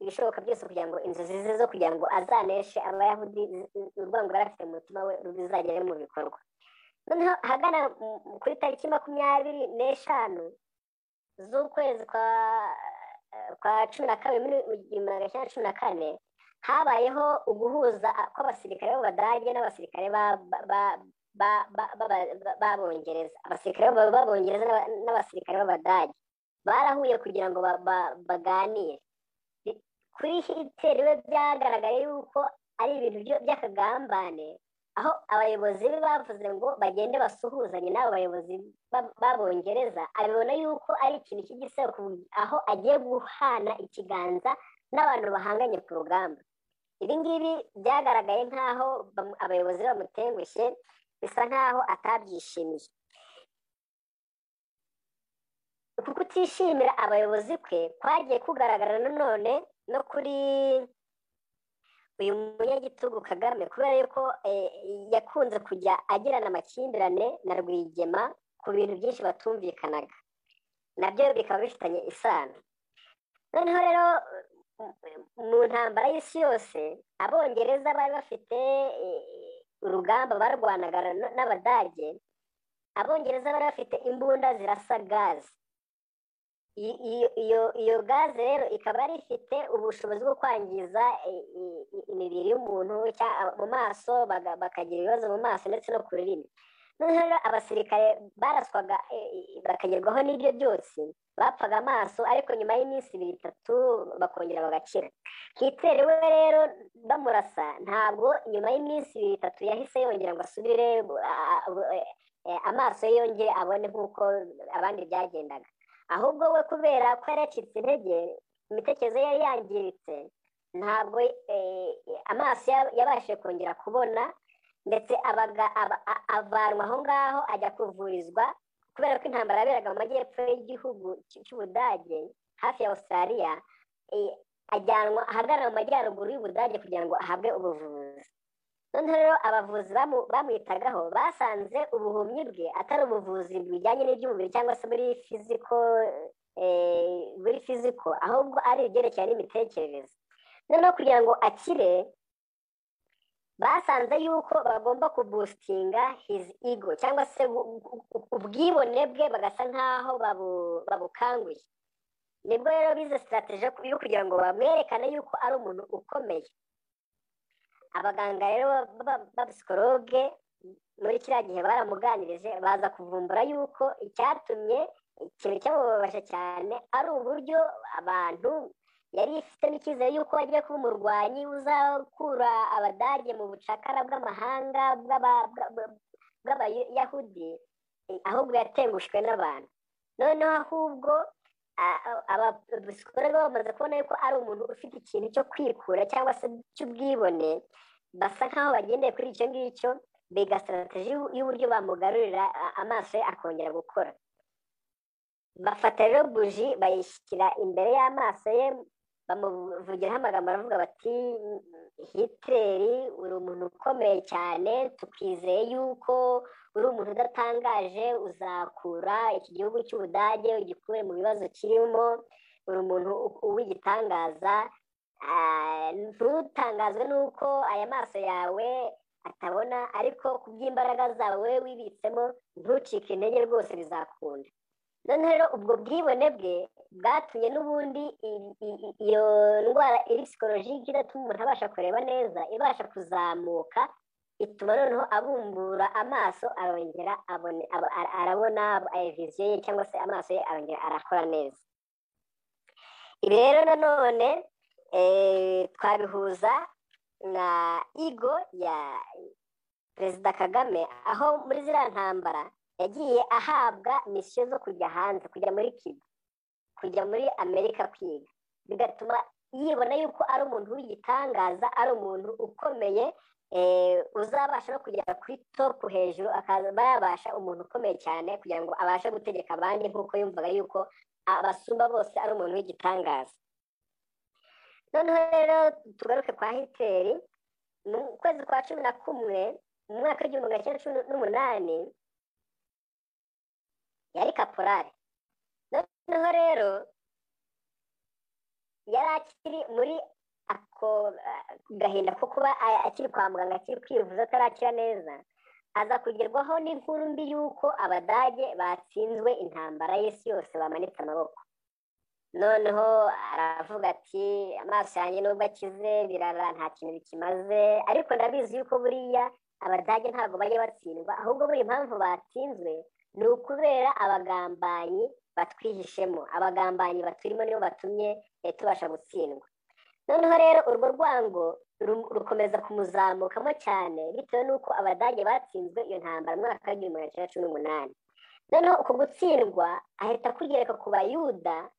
ibishoboka byose kugira ngo inzozi ze zo kugira ngo azaneshe abayahudi urwango yari afite mu mutima we ruzagere mu bikorwa noneho ahagana kuri tariki makumyabiri n'eshanu z'ukwezi kwa cumi na kabiri muri igihumbi magana cyenda cumi na kane habayeho uguhuza kw'abasirikare b'abadage n'abasirikare b'abongereza abasirikare b'abongereza n'abasirikare b'abadage barahuye kugira ngo baganire kuri hiteri we byagaragaye yuko ari ibintu by'akagambane aho abayobozi be bavuze ngo bagende basuhuzanye n'abo bayobozi b'abongereza abibona yuko ari ikintu cy'igisebo aho agiye guhana ikiganza n'abantu bahanganye ku rugamba ibi ngibi byagaragaye nk'aho abayobozi bamutengushye bisa nk'aho atabyishimiye uku kutishimira abayobozi kwe kwagiye kugaragara nanone no kuri uyu munyagitugu kagame kubera yuko yakunze kujya agirana amakimbirane na rwigema ku bintu byinshi batumvikanaga nabyo bikaba bifitanye isano noneho rero mu ntambara y'isi yose abongereza bari bafite urugamba barwanaga n'abadage abongereza bari bafite imbunda zirasa gaze iyo gaze rero ikaba yari ifite ubushobozi bwo kwangiza imibiri y'umuntu mu maso bakagira ibibazo mu maso ndetse no ku rurimi noneho abasirikare baraswaga eh, eh, bakagerwaho n'ibyo byose bapfaga amaso ariko nyuma y'iminsi ibiri itatu bakongera bagakira kitere we rero bamurasa ntabwo nyuma y'iminsi ibiri itatu yahise yongera ngo asubire ah, ah, eh, eh, amaso ye yongere abone nk'uko abandi byagendaga ahubwo we kubera ko yaracitse intege imitekerereze ye yari yangiritse ntabwo eh, amaso ya- yabashije kongera kubona ndetse abaga- aba- a- avanwa aho ngaho ajya kuvurizwa kubera ko intambara yaberaga mu majyepfo y'igihugu cy- cy'ubudage hafi ya australia eh, ajyanwa ahagarara mu majyaruguru y'ubudage kugira ngo ahabwe ubuvuzi noneho rero abavuzi bamu- bamwitagaho basanze ubuhumyi bwe atari ubuvuzi bujyanye n'iby'umubiri cyangwa se muri fiziko eh, muri fiziko ahubwo ari ibyerekeye n'imitekerereze noneho kugira ngo akire basanze yuko bagomba kubusitinga hizi ego cyangwa se bu- bu- bu- ubwibone bwe bagasa nk'aho babu- babukanguye nibwo rero bize sitarategi yo kugira ngo bamwerekane yuko ari umuntu ukomeye abaganga rero b'abapsikologe muri kiriya gihe baramuganirije baza kuvumbura yuko icyatumye ikintu cyamubabaje cyane ari uburyo abantu yari ifitemo icyizere yuko agiye kuba umurwanyi uzakura abadage mu bucakara bw'amahanga bw'aba- bwa- bwa- bw'abayahudi eh, ahubwo yatengushwe n'abantu noneho ahubwo abasikore bamaze kubona yuko ari umuntu ufite ikintu cyo kwikura cyangwa se cy'ubwibone basa nk'aho bagendeye kuri icyo ngicyo biga sitarategi y'uburyo bamugarurira a- amaso ye akongera gukora bafata rero buji bayishyira imbere y'amaso ye bamuvugiraho amagambo aravuga bati hitleri uri umuntu ukomeye cyane tukwizeye yuko uri umuntu udatangaje uzakura iki gihugu cy'ubudage ugikure mu bibazo kirimo uri umuntu u- uw'igitangaza Ah, ntutangazwe n'uko aya maso yawe atabona ariko ku bw'imbaraga zawe wibitsemo ntucike intege rwose bizakunda noneho rero ubwo bwibone bwe bwatumye n'ubundi i- i- i- iyo ndwara iri psikolojike idatuma umuntu abasha kureba neza ibasha kuzamuka ituma noneho abumbura amaso arongera abone aba- ara- arabona eh, viziyo ye cyangwa se amaso ye arongera arakora neza ibi rero nanone eh, twabihuza na igo ya perezida kagame aho muri ziriya ntambara yagiye ahabwa misiyo zo kujya hanze kujya muri kiba kujya muri amerika kwiga bigatuma yibona yuko ari umuntu w'igitangaza ari umuntu ukomeye eh, uzabasha no kugera kuri topu hejuru akaba yabasha umuntu ukomeye cyane kugira ngo abashe gutegeka abandi nk'uko yumvaga yuko abasumba bose ari umuntu w'igitangaza noneho rero tugaruke kwa hiteri mu kwezi kwa cumi na kumwe mu mwaka w'igihumbi magana cyenda cumi n'umunani yari kaporari noneho rero yari akiri muri ako ah, gahinda ko kuba a- akiri kwa muganga akiri kwivuza atarakira neza aza kugerwaho n'inkuru mbi y'uko abadage batsinzwe intambara y'isi yose bamanitse amaboko noneho aravuga ati amaso yanjye nubwo akize birara nta kintu bikimaze ariko ndabizi yuko buriya abadage ntabwo bajya batsindwa ahubwo buri impamvu batsinzwe ni ukubera abagambanyi batwihishemo abagambanyi baturimo nibo batumye eh, tubasha gutsindwa noneho rero urwo rwango ru- rukomeza kumuzamukamo cyane bitewe n'uko abadage batsinzwe iyo ntambara mu mwaka w'igihumbi magana cyenda cumi n'umunani noneho uku gutsindwa ahita kugereka ku bayuda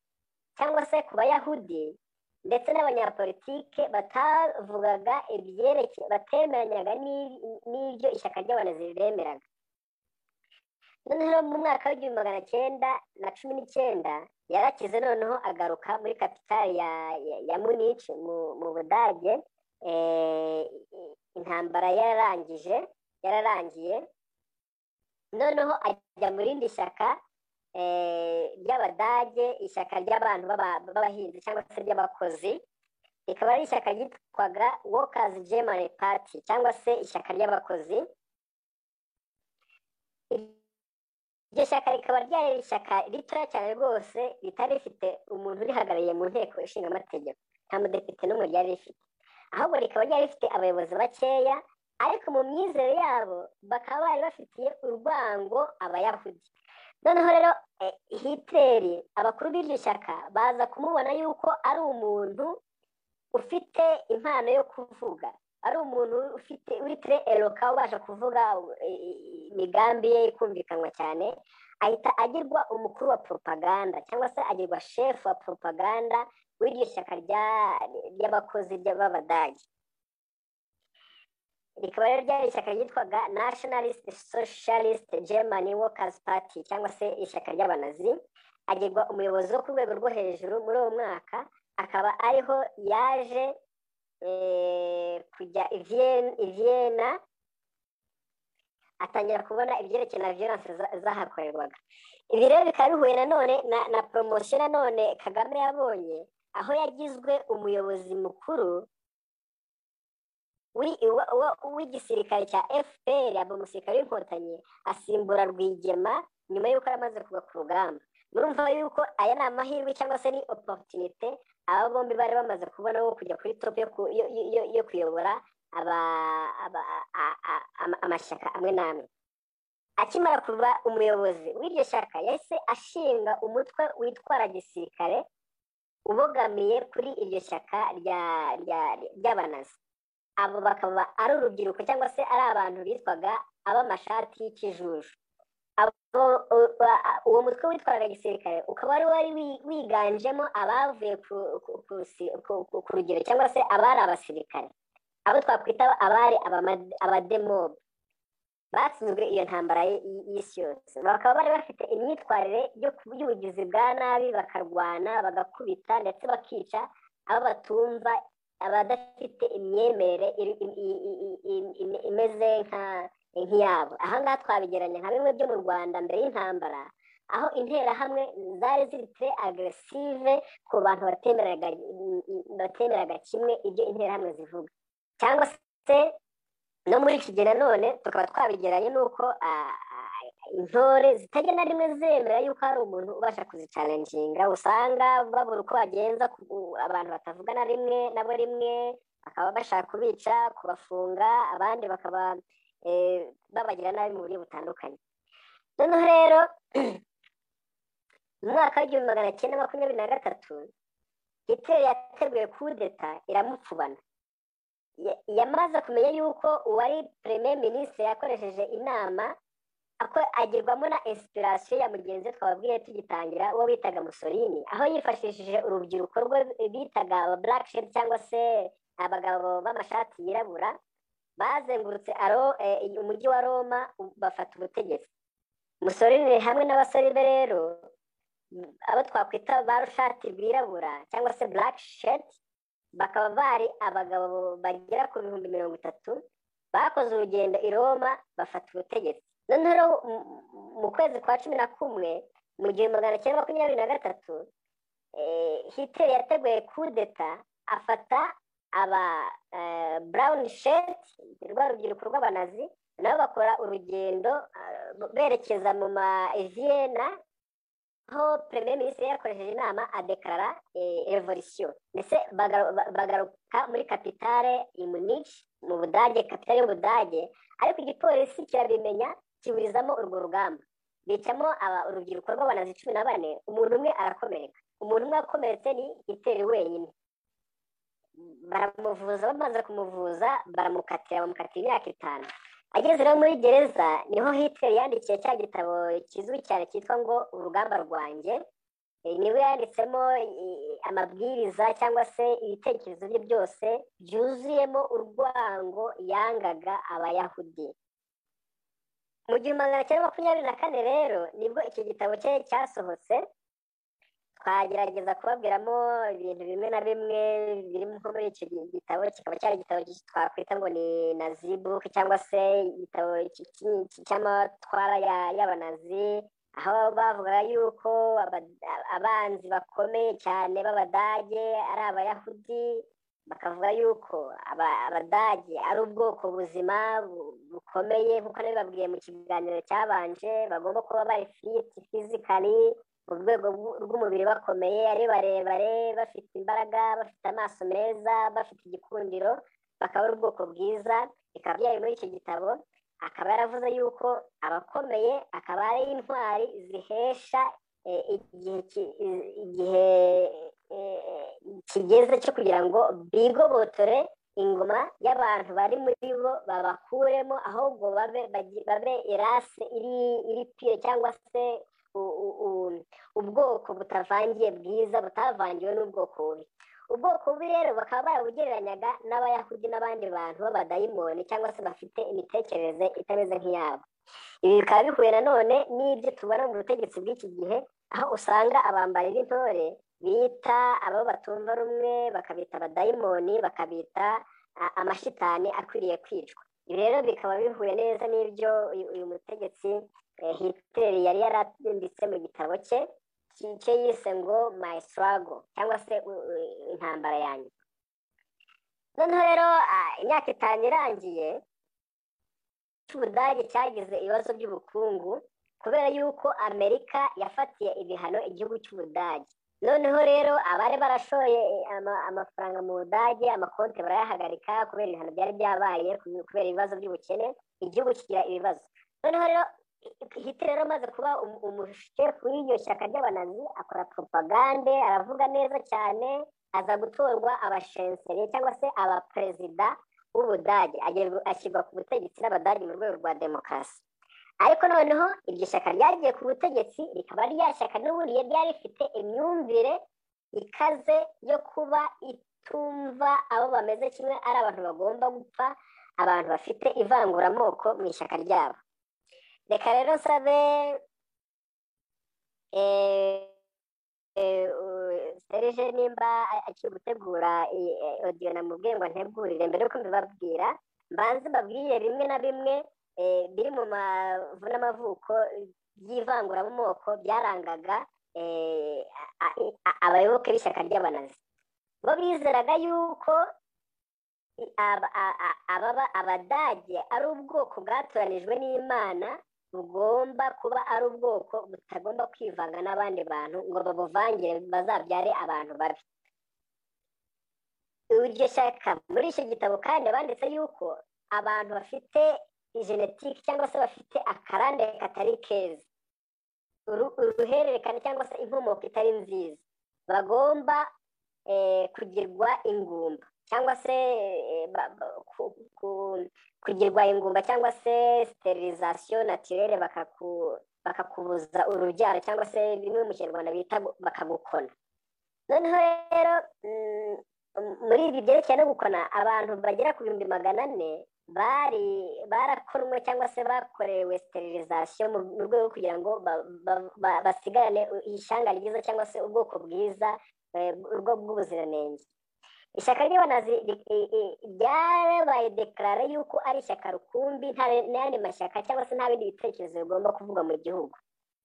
cyangwa se ku bayahudi ndetse n'abanyapolitike batavugaga ibyerekeye batemeranyaga n'i- n'ibyo ishyaka ry'abanezi riremeraga noneho mu mwaka w'igihumbi magana cyenda na cumi n'icyenda yarakize noneho agaruka muri kapitali ya, ya, ya munich mu, mu budage eh, intambara yararangije yararangiye noneho ajya mu rindi shyaka eh, ry'abadage ishyaka ry'abantu b'aba- b'abahinzi cyangwa se ry'abakozi rikaba ari ishyaka ryitwaga workers german party cyangwa se ishyaka ry'abakozi iryo shyaka rikaba ryari ishyaka ritoya cyane rwose ritari rifite umuntu urihagarariye mu nteko ishinga amategeko nta mudepite n'umwe ryari rifite ahubwo rikaba ryari rifite abayobozi bakeya ariko mu myizere yabo bakaba bari bafitiye urwango abayahudi noneho rero hitleri abakuru b'iryo shyaka baza kumubona yuko ari umuntu ufite impano yo kuvuga ari umuntu ufite uri tere eroka ubasha kuvuga imigambi ye ikumvikanwa cyane ahita agirwa umukuru wa poropaganda cyangwa se agirwa shefu wa poropaganda w'iryo shyaka ry'abakozi b'abadage rikaba rero ryari ishyaka ryitwaga nationalist socialist german workers party cyangwa se ishyaka ry'abanazi agirwa umuyobozi wo ku rwego rwo hejuru muri uwo mwaka akaba ariho yaje kujya i vienna atangira kubona ibyerekeye na violence zahakorerwaga ibi rero bikaba bihuye nanone na poromosiyo nanone kagame yabonye aho yagizwe umuyobozi mukuru w'igisirikare cya fpr aba umusirikare w'inkotanyi asimbura rwigema nyuma y'uko aramaze kuva ku rugamba murumva yuko aya ni amahirwe cyangwa se ni oporutunite aba bombi bari bamaze kubona wo kujya kuri topu yo kuyobora amashyaka amwe n'amwe akimara kuba umuyobozi w'iryo shyaka yahise ashinga umutwe witwara gisirikare ubogamiye kuri iryo shyaka ry'abanazi abo bakaba ari urubyiruko cyangwa se ari abantu bitwaga ab'amashati y'ikijuju uwo mutwe witwaraga gisirikare ukaba wari wari wiganjemo abavuye ku rugero cyangwa se abari abasirikare abo twakwita abari abademobe batsinzwe iyo ntambara y'isi yose bakaba bari bafite imyitwarire y'ubugizi bwa nabi bakarwana bagakubita ndetse bakica abo batumva abadafite imyemerere imeze nk'iyabo aha ngaha twabigeranya nka bimwe byo mu rwanda mbere y'intambara aho interahamwe zari ziri tere agresive ku bantu batemeraga kimwe ibyo interahamwe zivuga cyangwa se no muri iki gihe nanone tukaba twabigeranye n'uko intore zitajya na rimwe zemera yuko hari umuntu ubasha kuzicarenjinga usanga babura uko bagenza abantu batavuga na rimwe nabo rimwe bakaba bashaka kubica kubafunga abandi bakaba babagira nabi mu buryo butandukanye noneho rero mu mwaka w'igihumbi magana cyenda makumyabiri na gatatu hiteri yateguye kudeta iramupfubana yamaze kumenya yuko uwari premier minisitiri yakoresheje inama agirwamo na inspiration ya mugenzi we twababwiye tugitangira uwo bitaga musorini aho yifashishije urubyiruko rwe bitaga black shed cyangwa se abagabo b'amashati yirabura bazengurutse umujyi wa roma bafata ubutegetsi musorini hamwe n'abasore be rero abo twakwita ba rushati rwirabura cyangwa se black shed bakaba bari abagabo bagera ku bihumbi mirongo itatu bakoze urugendo i roma bafata ubutegetsi noneho mu kwezi kwa cumi na kumwe mu gihumbi magana cyenda makumyabiri na gatatu hiteri yateguye kudeta afata aba burawuni sheti rwa rubyiruko rw'abanazi nabo bakora urugendo berekeza mu ma viyena aho perezida minisitiri yakoresheje inama adekarara revolisiyo ndetse bagaruka muri kapitale imunici mu budage kapitale y'ubudage ariko igipolisi kirabimenya kiburizamo urwo rugamba bicamo urubyiruko rw'abanazi cumi na bane umuntu umwe arakomereka umuntu umwe akomeretse ni iteri wenyine baramuvuza bamaze kumuvuza baramukatira bamukatira imyaka itanu ageze rero muri gereza niho hitler yandikiye cya gitabo kizwi cyane cyitwa ngo urugamba rwanjye niwe yanditsemo amabwiriza cyangwa se ibitekerezo bye byose byuzuyemo urwango yangaga abayahudi mu gihumbi magana cyenda makumyabiri na kane rero nibwo iki gitabo cye cyasohotse twagerageza kubabwiramo ibintu bimwe na bimwe biri muri icyo gitabo kikaba cyari igitabo twakwita ngo ni nazibuke cyangwa se igitabo cy'amatwara y'abanazi aho bavuga yuko abanzi bakomeye cyane b'abadage ari abayahudi bakavuga yuko abadage ari ubwoko buzima bukomeye nk'uko nabibabwiye mu kiganiro cyabanje bagomba kuba bari fiti fizikari mu rwego rw'umubiri bakomeye ari barebare bafite imbaraga bafite amaso meza bafite igikundiro bakaba ari ubwoko bwiza bikaba byari muri icyo gitabo akaba yaravuze yuko abakomeye akaba ari intwari zihesha eh, igihe ki- i- igihe eh, kigeze cyo kugira ngo bigobotore ingoma y'abantu bari muri bo babakuremo ahubwo babe bagi- babe irase iri iri pire cyangwa se u- u- u- ubwoko butavangiye bwiza butavangiwe n'ubwoko bubi ubwoko bubi rero bakaba barabugereranyaga n'abayahudi n'abandi bantu b'abadayimoni cyangwa se bafite imitekerereze itameze nk'iyabo ibi bikaba bihuye nanone n'ibyo tubona mu butegetsi bw'iki gihe aho usanga abambari b'intore bita abo batumva rumwe bakabita abadayimoni bakabita a- amashitani akwiriye kwicwa ibi rero bikaba bihuye neza n'ibyo uyu uyu mutegetsi eh, hitler yari yaranditse mu gitabo cye ki- cye yise ngo my struggle cyangwa se u- u- intambara yanjye noneho rero ah, imyaka itanu irangiye cy'ubudage cyagize ibibazo by'ubukungu kubera yuko amerika yafatiye ibihano igihugu cy'ubudage noneho rero abari barashoye eh, ama- amafaranga mu budage amakonti barayahagarika kubera ibihano byari byabaye kube- kubera ibibazo by'ubukene igihugu kigira ibibazo noneho rero hitler rero amaze kuba umu- umushefu w'iryo shyaka ry'abanazi akora propagande aravuga neza cyane aza gutorwa abashenseri cyangwa se abaperezida w'ubudage agerwa- ashyirwa ku butegetsi n'abadage mu rwego rwa demokarasi ariko noneho iryo shyaka ryagiye ku butegetsi rikaba rya shyaka n'ubundi ryari ryari rifite imyumvire ikaze yo kuba itumva abo bameze kimwe ari abantu bagomba gupfa abantu bafite ivanguramoko mu ishyaka ryabo reka rero nsabe eh, eh, u- serge nimba a- akiri gutegura iyi, eh, audio namubwiye ngo ntegurire mbere yuko mbibabwira mbanze mbabwire bimwe na bimwe eh, biri mu mavu n'amavuko by'ivanguramoko byarangaga eh, a- a- a- abayoboke b'ishyaka ry'abanazi bo bizeraga yuko i- aba- a- a- ababa- abadage ari ubwoko bwatoranijwe n'imana bugomba kuba ari ubwoko butagomba kwivanga n'abandi bantu ngo babuvangire bazabyare abantu babi iryo shyaka muri icyo gitabo kandi banditse yuko abantu bafite genetike cyangwa se bafite akarande katari keza uru- uruhererekane cyangwa se inkomoko itari nziza bagomba eh, kugirwa ingumba cyangwa se eh, ba- ba- ku- ku- kugirwa ingumba cyangwa se sterilisation naturelle bakaku- bakakubuza urubyaro cyangwa se bimwe mu kinyarwanda bita gu- bakagukona noneho rero mm, m- muri ibi byerekeye no gukona abantu bagera ku bihumbi magana ane bari barakonwe cyangwa se bakorewe sterilisation mu mu rwego rwo kugira ngo ba- ba- ba- basigarane ishyanga ryiza cyangwa se ubwoko bwiza eh, urwo bw'ubuziranenge ishyaka ry'abanazi ri- i- i- ryabaye dekarara y'uko ari ishyaka rukumbi nta n'ayandi mashyaka cyangwa se nta bindi bitekerezo bigomba kuvugwa mu gihugu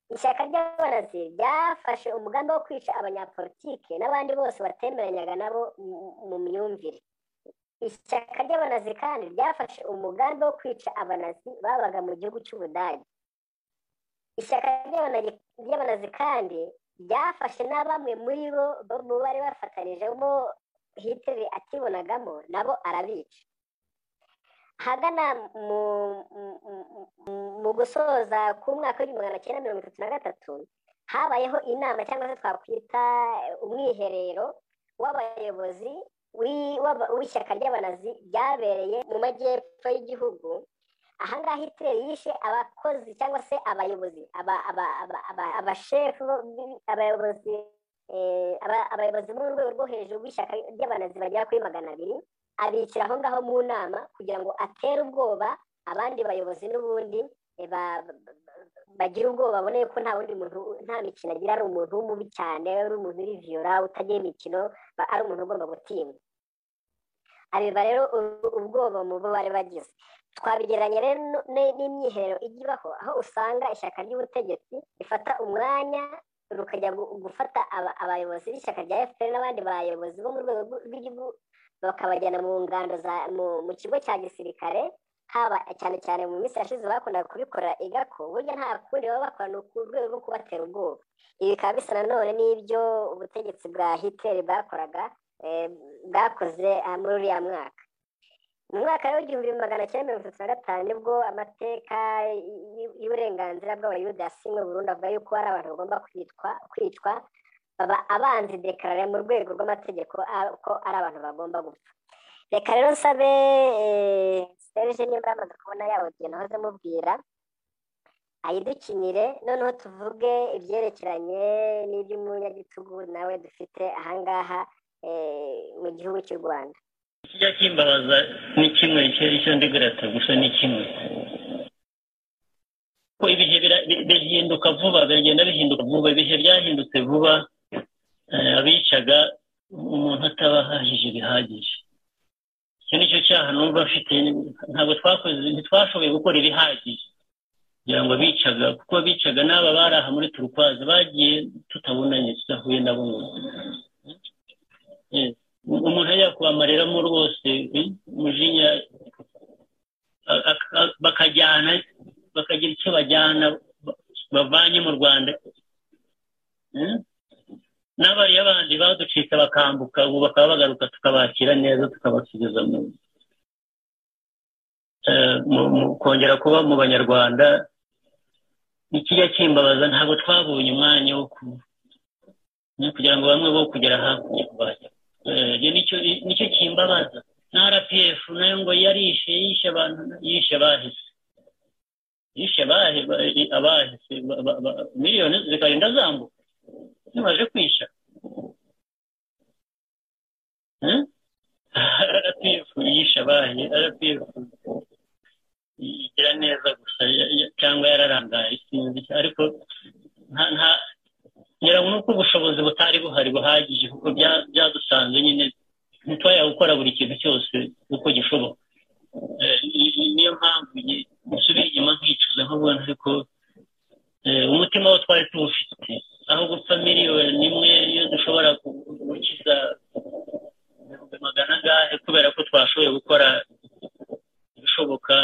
ishyaka ry'abanazi ryafashe umugambi wo kwica abanyapolitike n'abandi bose batemeranyaga nabo mu- mu myumvire ishyaka ry'abanazi kandi ryafashe umugambi wo kwica abanazi babaga mu gihugu cy'ubudage ishyaka ry'abanazi- ry'abanazi kandi ryafashe na bamwe muri bo bo mu bari bafatanijemo hitler akibonagamo nabo arabica hagana mu mu- mu- mu- mu gusoza k'umwaka w'igihumbi magana cyenda mirongo itatu na gatatu habayeho inama cyangwa se twakwita umwiherero w'abayobozi wi- w'aba- w'ishyaka ry'abanazi ryabereye mu majyepfo y'igihugu ahangaha hitler yishe abakozi cyangwa se abayobozi aba- aba- aba- aba- abashefu b- abayobozi eh, aba- abayobozi bo mu rwego rwo hejuru b'ishyaka ry'abanazi bagera kuri magana abiri abikira aho ngaho mu nama kugira ngo atere ubwoba abandi bayobozi n'ubundi eh, ba- ba- ba- bagira ubwoba babone ko nta wundi muntu nta mikino agira ari umuntu w'umubi cyane ari umuntu uri viyora utagira imikino ba- ari umuntu ugomba gutinywa abiba rero u- ubwoba mu bo bari bagize twabigereranya rero nu- ne- n'imyiherero ijya ibaho aho usanga ishyaka ry'ubutegetsi rifata umwanya rukajya gu- gufata aba- abayobozi b'ishyaka rya fpr n'abandi bayobozi bo mu rwego rw- rw'igihugu bakabajyana mu ngando za mu- mu kigo cya gisirikare haba cyane cyane mu minsi yashize bakundaga kubikora igako burya nta kundi baba bakora ni ku rwego rwo kubatera ubwoba ibi bikaba bisa nanone n'ibyo ubutegetsi bwa hitler bwakoraga eh, bwakoze ah, muri uriya mwaka mu mwaka w'igihumbi magana cyenda mirongo itatu na gatanu nibwo amateka y'uburenganzira bw'abayuda yasinywe burundu avuga yuko hari abantu bagomba kwitwa kwicwa baba abanzi dekarare mu rwego rw'amategeko ko ari abantu bagomba gupfa reka rero nsabe serge nimba yamaze kubona yabugiye nahoze mubwira ayidukinire noneho tuvuge ibyerekeranye n'iby'umunyagitugu nawe dufite ahangaha mu gihugu cy'u rwanda kijya kimbabaza ni kimwe cyari cyandigirata gusa ni kimwe ko ibihe bihinduka vuba biragenda bihinduka vuba ibihe byahindutse vuba abicaga umuntu ataba ahahije bihagije icyo ni cyo cyaha numva afite ntabwo twakoze ntitwashoboye gukora ibihagije kugira ngo bicaga kuko bicaga n'aba bari aha muri turukwazi bagiye tutabonanye tudahuye nabo umuntu yakuba amareramo rwose umujinya bakajyana bakagira icyo bajyana bavanye mu rwanda n'abariya bandi baducika bakambuka ubu bakaba bagaruka tukabakira neza tukabasubiza mu kongera kuba mu banyarwanda ikijya kimbabaza ntabwo twabonye umwanya wo kugira ngo bamwe bo kugera hakurya kubajya nicyo kimbabaza na rpf nayo ngo yarishe yishe abantu yishe bahise yishe abahise miliyoni zikagenda zambuka zimaze kwisha rpf yishe abahe rpf igira neza gusa cyangwa yararangaye sinzi ariko nta ngira ngo ni uko ubushobozi butari buhari buhagije kuko byadusanze nyine ntitwajya gukora buri kintu cyose uko gishoboka niyo mpamvu nsubira inyuma nkicuza nkabona ariko umutima wo twari tuwufite aho gupfa miliyoni imwe iyo dushobora gukiza ibihumbi magana angahe kubera ko twashoboye gukora ibishoboka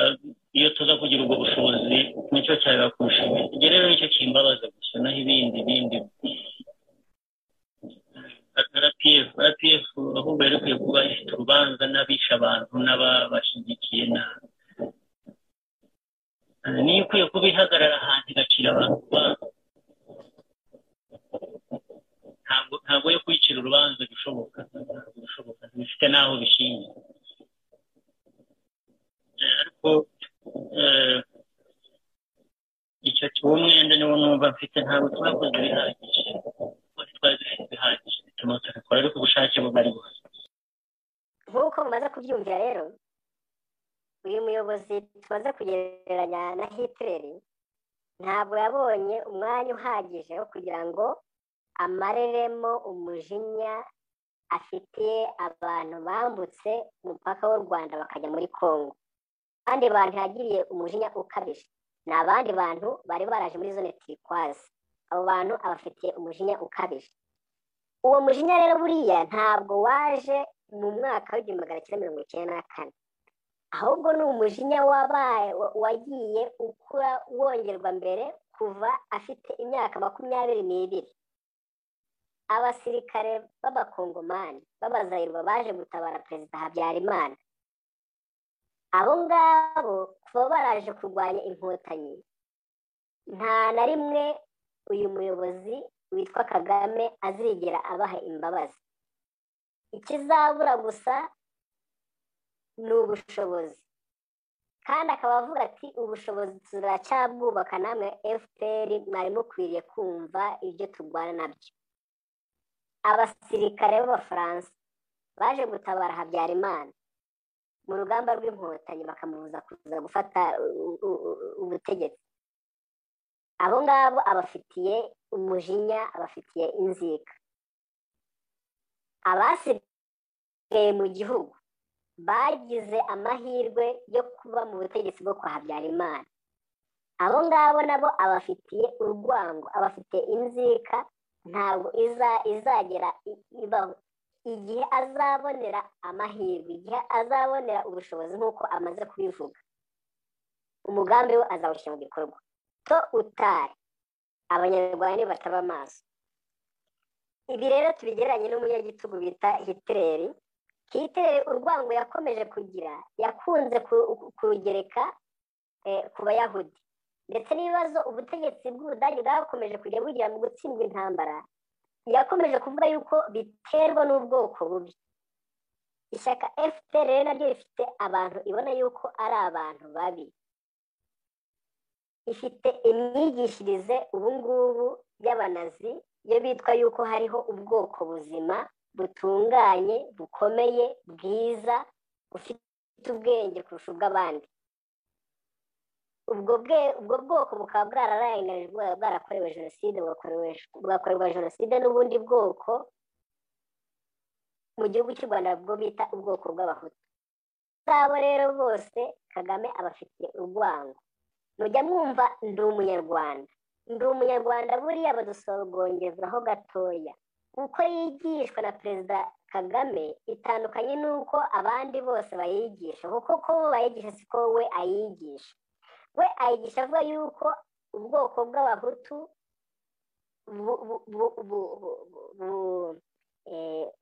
iyo tuza kugira ubwo bushobozi nicyo cyaba kurusha ibyo rero nicyo kimbabaza gusa naho ibindi bindi rpf rpf ahubwo yari ikwiye kuba ifite urubanza n'abisha abantu n'ababashyigikiye niyo ikwiye kuba ihagarara ahantu igacira abantu urubanza ntabwo yo kuyicira urubanza bishoboka bifite n'aho bishingiye ariko icyo cy'uwo mwenda niwo numva mfite ntabwo twakoze bihagije kuko twari dufite bihagije bituma tubikora ariko ubushake bari buhari nk'uko mumaze kubyumvira rero uyu muyobozi tumaze kugereranya na hitireri ntabwo yabonye umwanya uhagije wo kugira ngo amareremo umujinya afitiye abantu bambutse umupaka w'u rwanda bakajya muri congo abandi bantu yagiriye umujinya ukabije ni abandi bantu bari baraje muri zone turikwazi abo bantu abafitiye umujinya ukabije uwo mujinya rero buriya ntabwo waje mu mwaka w'igihumbi magana cyenda mirongo icyenda na kane ahubwo ni umujinya wabaye wagiye ukura wongerwa mbere kuva afite imyaka makumyabiri n'ibiri abasirikare b'abakongomani b'abazayirwa baje gutabara perezida habyarimana abo ngabo kuba baraje kurwanya inkotanyi nta na rimwe uyu muyobozi witwa kagame azigera abaha imbabazi ikizabura gusa ni ubushobozi kandi akaba avuga ati ubushobozi turacyabwubaka namwe fpr mwari mukwiriye kumva ibyo turwana nabyo abasirikare b'abafaransa baje gutabara habyarimana mu rugamba rw'inkotanyi bakamubuza kuza gufata ubutegetsi abo ngabo abafitiye umujinya abafitiye inzika abasigaye mu gihugu bagize amahirwe yo kuba mu butegetsi bwo kwa habyarimana abo ngabo nabo abafitiye urwango abafitiye inzika ntabwo izagera ibaho igihe azabonera amahirwe igihe azabonera ubushobozi nk'uko amaze kubivuga umugambi we azawushyira mu bikorwa to utari abanyarwanda bataba amaso ibi rero tubigereranye n'umunyagitugu bita hitireri hitler urwango yakomeje kugira yakunze kurugereka ku bayahudi ndetse n'ibibazo ubutegetsi bw'ubudage bwakomeje kujya bugira mu gutsindwa intambara yakomeje kuvuga yuko biterwa n'ubwoko bubi ishyaka fpr rero naryo rifite abantu ibona yuko ari abantu babi ifite imyigishirize ubungubu y'abanazi yo bitwa yuko hariho ubwoko buzima butunganye bukomeye bwiza bufite ubwenge kurusha ubw'abandi ubwo bwoko bukaba bwararangarijwe bwarakorewe jenoside bwakorerwa jenoside n'ubundi bwoko mu gihugu cy'u rwanda bwo bita ubwoko bw'abahutu abo rero bose kagame abafitiye urwango mujya mwumva ndi umunyarwanda ndi umunyarwanda buriya badusorogongezwaho gatoya uko yigishwa na perezida kagame itandukanye n'uko abandi bose bayigisha kuko ko bo bayigisha siko we ayigisha we ayigisha avuga yuko ubwoko bw'abahutu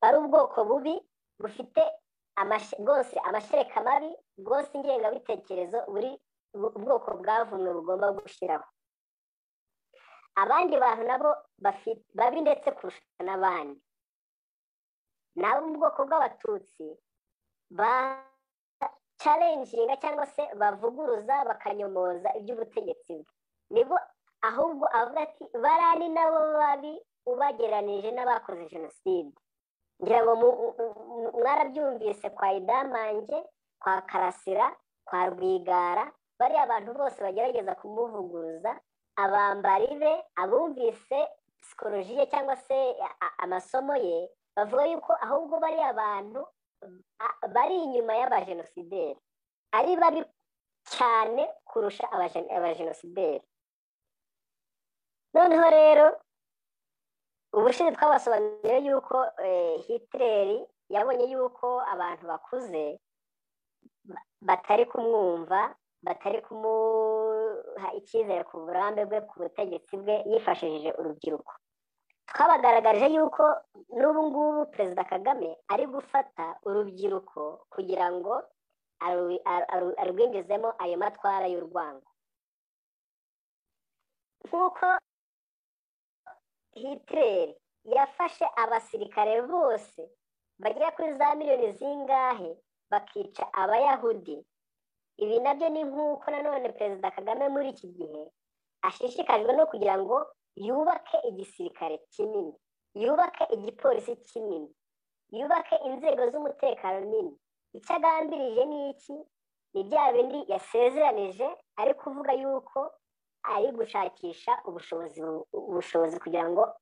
ari ubwoko bubi bufite bwose amashereka mabi bwose ingengabitekerezo buri ubwoko bwavumwe bugomba gushyiraho abandi bantu nabo babi ndetse kurusha n'abandi nabo mu bwoko bw'abatutsi ba carenjinga cyangwa se bavuguruza bakanyomoza iby'ubutegetsi bwe nibo ahubwo avuga ati barani nabo babi ubageranije n'abakoze jenoside ngira ngo mwarabyumvise kwa idamange kwa karasira kwa rwigara bariya bantu bose bagerageza kumuvuguruza abambari be abumvise psikolojiye cyangwa se amasomo ye bavuga yuko ahubwo bariya bantu bari inyuma y'abajenosideri ari babi cyane kurusha abajenosideri noneho rero ubushize twabasobanuriye yuko hitileri yabonye yuko abantu bakuze batari kumwumva batari kumuha icyizere ku burambe bwe ku butegetsi bwe yifashishije urubyiruko twabagaragarije yuko n'ubu ngubu perezida kagame ari gufata urubyiruko kugira ngo arwinjizemo ayo matwara y'urwango nk'uko hitileri yafashe abasirikare bose bagera kuri za miliyoni zingahe bakica abayahudi ibi nabyo ni nk'uko nanone perezida kagame muri iki gihe ashishikajwe no kugira ngo yubake igisirikare kinini yubake igipolisi kinini yubake inzego z'umutekano nini icyo agambirije ni iki ni bya bindi yasezeranije ari kuvuga yuko ari gushakisha ubushobozi ubushobozi kugira ngo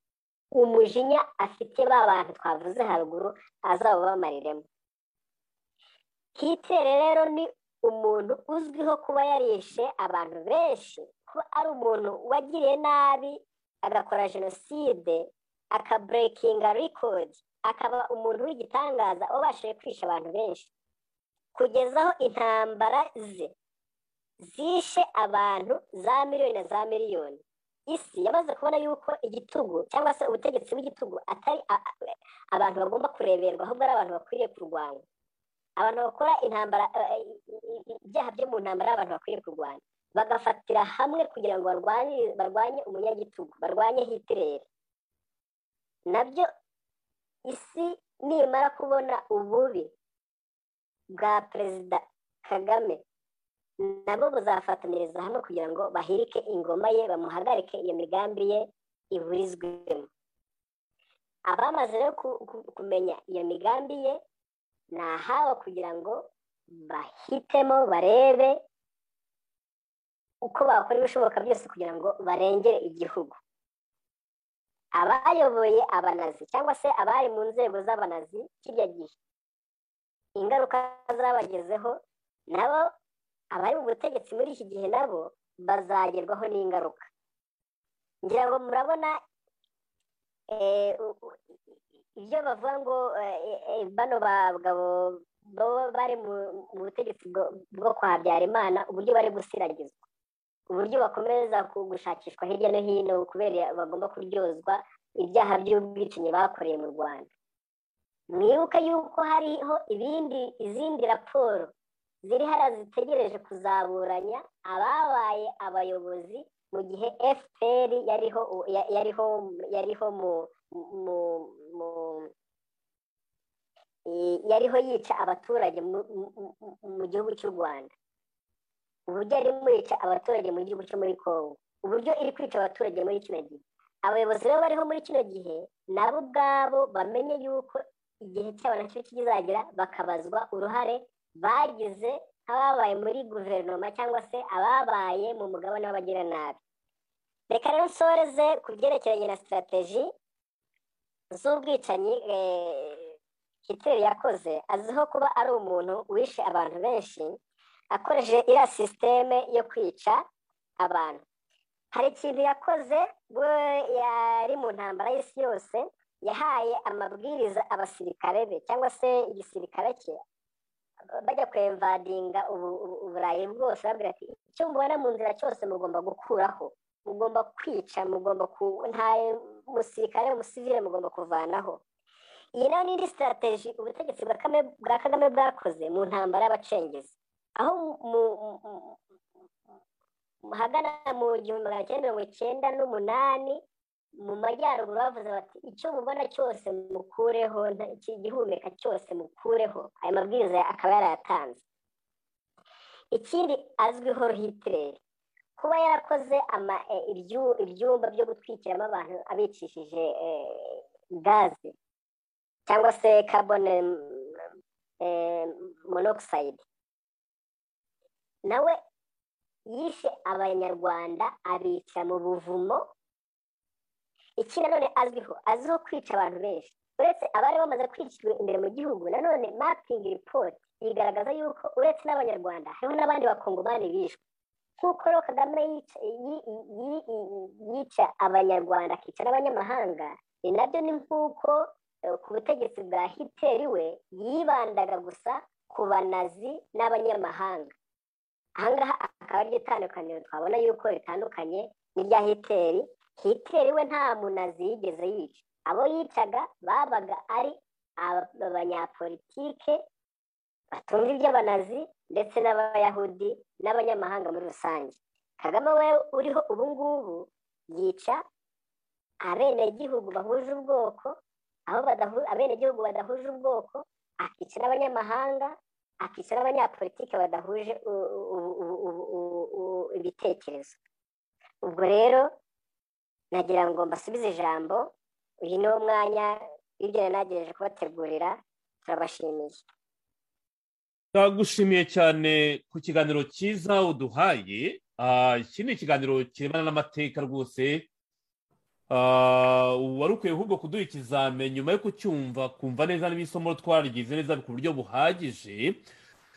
umujinya afite ba bantu twavuze haruguru azabubamariremo hitere rero ni umuntu uzwiho kuba yarishe abantu benshi kuba ari umuntu wagiriye nabi agakora jenoside akaburekinga rikodi akaba umuntu w'igitangaza ubashije kwisha abantu benshi kugeza aho intambara ze zishe abantu za miliyoni na za miliyoni isi yamaze kubona yuko igitugu cyangwa se ubutegetsi bw'igitugu atari abantu bagomba kureberwa ahubwo ari abantu bakwiriye kurwanya abantu bakora intambara ibyaha byo mu ntambara abantu bakwiriye kurwanya bagafatira hamwe kugira ngo barwanye umunyagitugu barwanye hitireri nabyo isi nimara kubona ububi bwa perezida kagame nabo buzafatanyiriza hamwe kugira ngo bahirike ingoma ye bamuhagarike iyo migambi ye iburizwemo abamaze rero kumenya iyo migambi ye ni ahabo kugira ngo bahitemo barebe uko bakora ibishoboka byose kugira ngo barengere igihugu abayoboye abanazi cyangwa se abari mu nzego z'abanazi kirya gihe ingaruka zabagezeho nabo abari mu butegetsi muri iki gihe nabo bazagerwaho n'ingaruka ngira ngo murabona ibyo bavuga ngo bano bagabo bari mu butegetsi bwo kwa Habyarimana uburyo bari gusiragizwa uburyo bakomeza gushakishwa hirya no hino kubera bagomba kuryozwa ibyaha by'ubwicanyi bakoreye mu rwanda mwibuke yuko hariho ibindi izindi raporo ziri hariya zitegereje kuzaburanya ababaye abayobozi mu gihe fpr yariho yariho yariho mu mu yariho yica abaturage mu gihugu cy'u rwanda uburyo yari yica abaturage mu gihugu cyo muri congo uburyo iri kwica abaturage muri kino gihe abayobozi bo bariho muri kino gihe nabo ubwabo bamenye yuko igihe cyabo nacyo kizagera bakabazwa uruhare bagize nk'ababaye muri guverinoma cyangwa se ababaye mu mugabane w'abagiranabi reka rero nsoreze ku byerekeranye na sitarategi z'ubwicanyi hitler yakoze azwiho kuba ari umuntu wishe abantu benshi akoresheje iriya sisiteme yo kwica abantu hari ikintu yakoze yari mu ntambara y'isi yose yahaye amabwiriza abasirikare be cyangwa se igisirikare cye bajya kwemvadinga uburayi bwose babwira ati icyo mubona mu nzira cyose mugomba gukuraho mugomba kwica mugomba nta musirikare umusivire mugomba kuvanaho iyi nayo ni indi sitarategi ubutegetsi bwa kagame bwakoze mu ntambara y'abacengezi aho hagana mu gihumbi magana cyenda mirongo icyenda n'umunani mu majyaruguru bavuze bati icyo mubona cyose mukureho igihumeka cyose mukureho ayo mabwiriza akaba yarayatanze ikindi azwiho hitireri kuba yarakoze ibyumba byo gutwikiramo abantu abicishije gaze cyangwa se kabone monoxide nawe yishe abanyarwanda abica mu buvumo iki nanone azwiho azwiho kwica abantu benshi uretse abari bamaze kwishyirwa imbere mu gihugu nanone mapingi ripoti igaragaza yuko uretse n'abanyarwanda hariho n'abandi bakongomani bishwe nk'uko rero kagame yica abanyarwanda akica n'abanyamahanga ni nabyo ni nk'uko ku butegetsi bwa hiteri we yibandaga gusa ku banazi n'abanyamahanga ahangaha akaba aryo itandukaniro twabona yuko ritandukanye n'irya hiteri hiteri we nta munazi yigeze yica abo yicaga babaga ari abanyapolitike batumva iby'abanazi ndetse n'abayahudi n'abanyamahanga muri rusange kagame we uriho ubu ngubu yica abenegihugu bahuje ubwoko aho abenegihugu badahuje ubwoko akica n'abanyamahanga akica n'abanyapolitike badahuje ibitekerezo ubwo rero nagira ngo mbasubize ijambo uyu ni wo mwanya w'ibyo nagerageje kubategurira turabashimiye turagushimiye cyane ku kiganiro cyiza uduhaye iki ni ikiganiro kirebana n'amateka rwose wari ukwiye ahubwo kuduha ikizame nyuma yo kucyumva kumva neza n'ibisomo twarigize neza ku buryo buhagije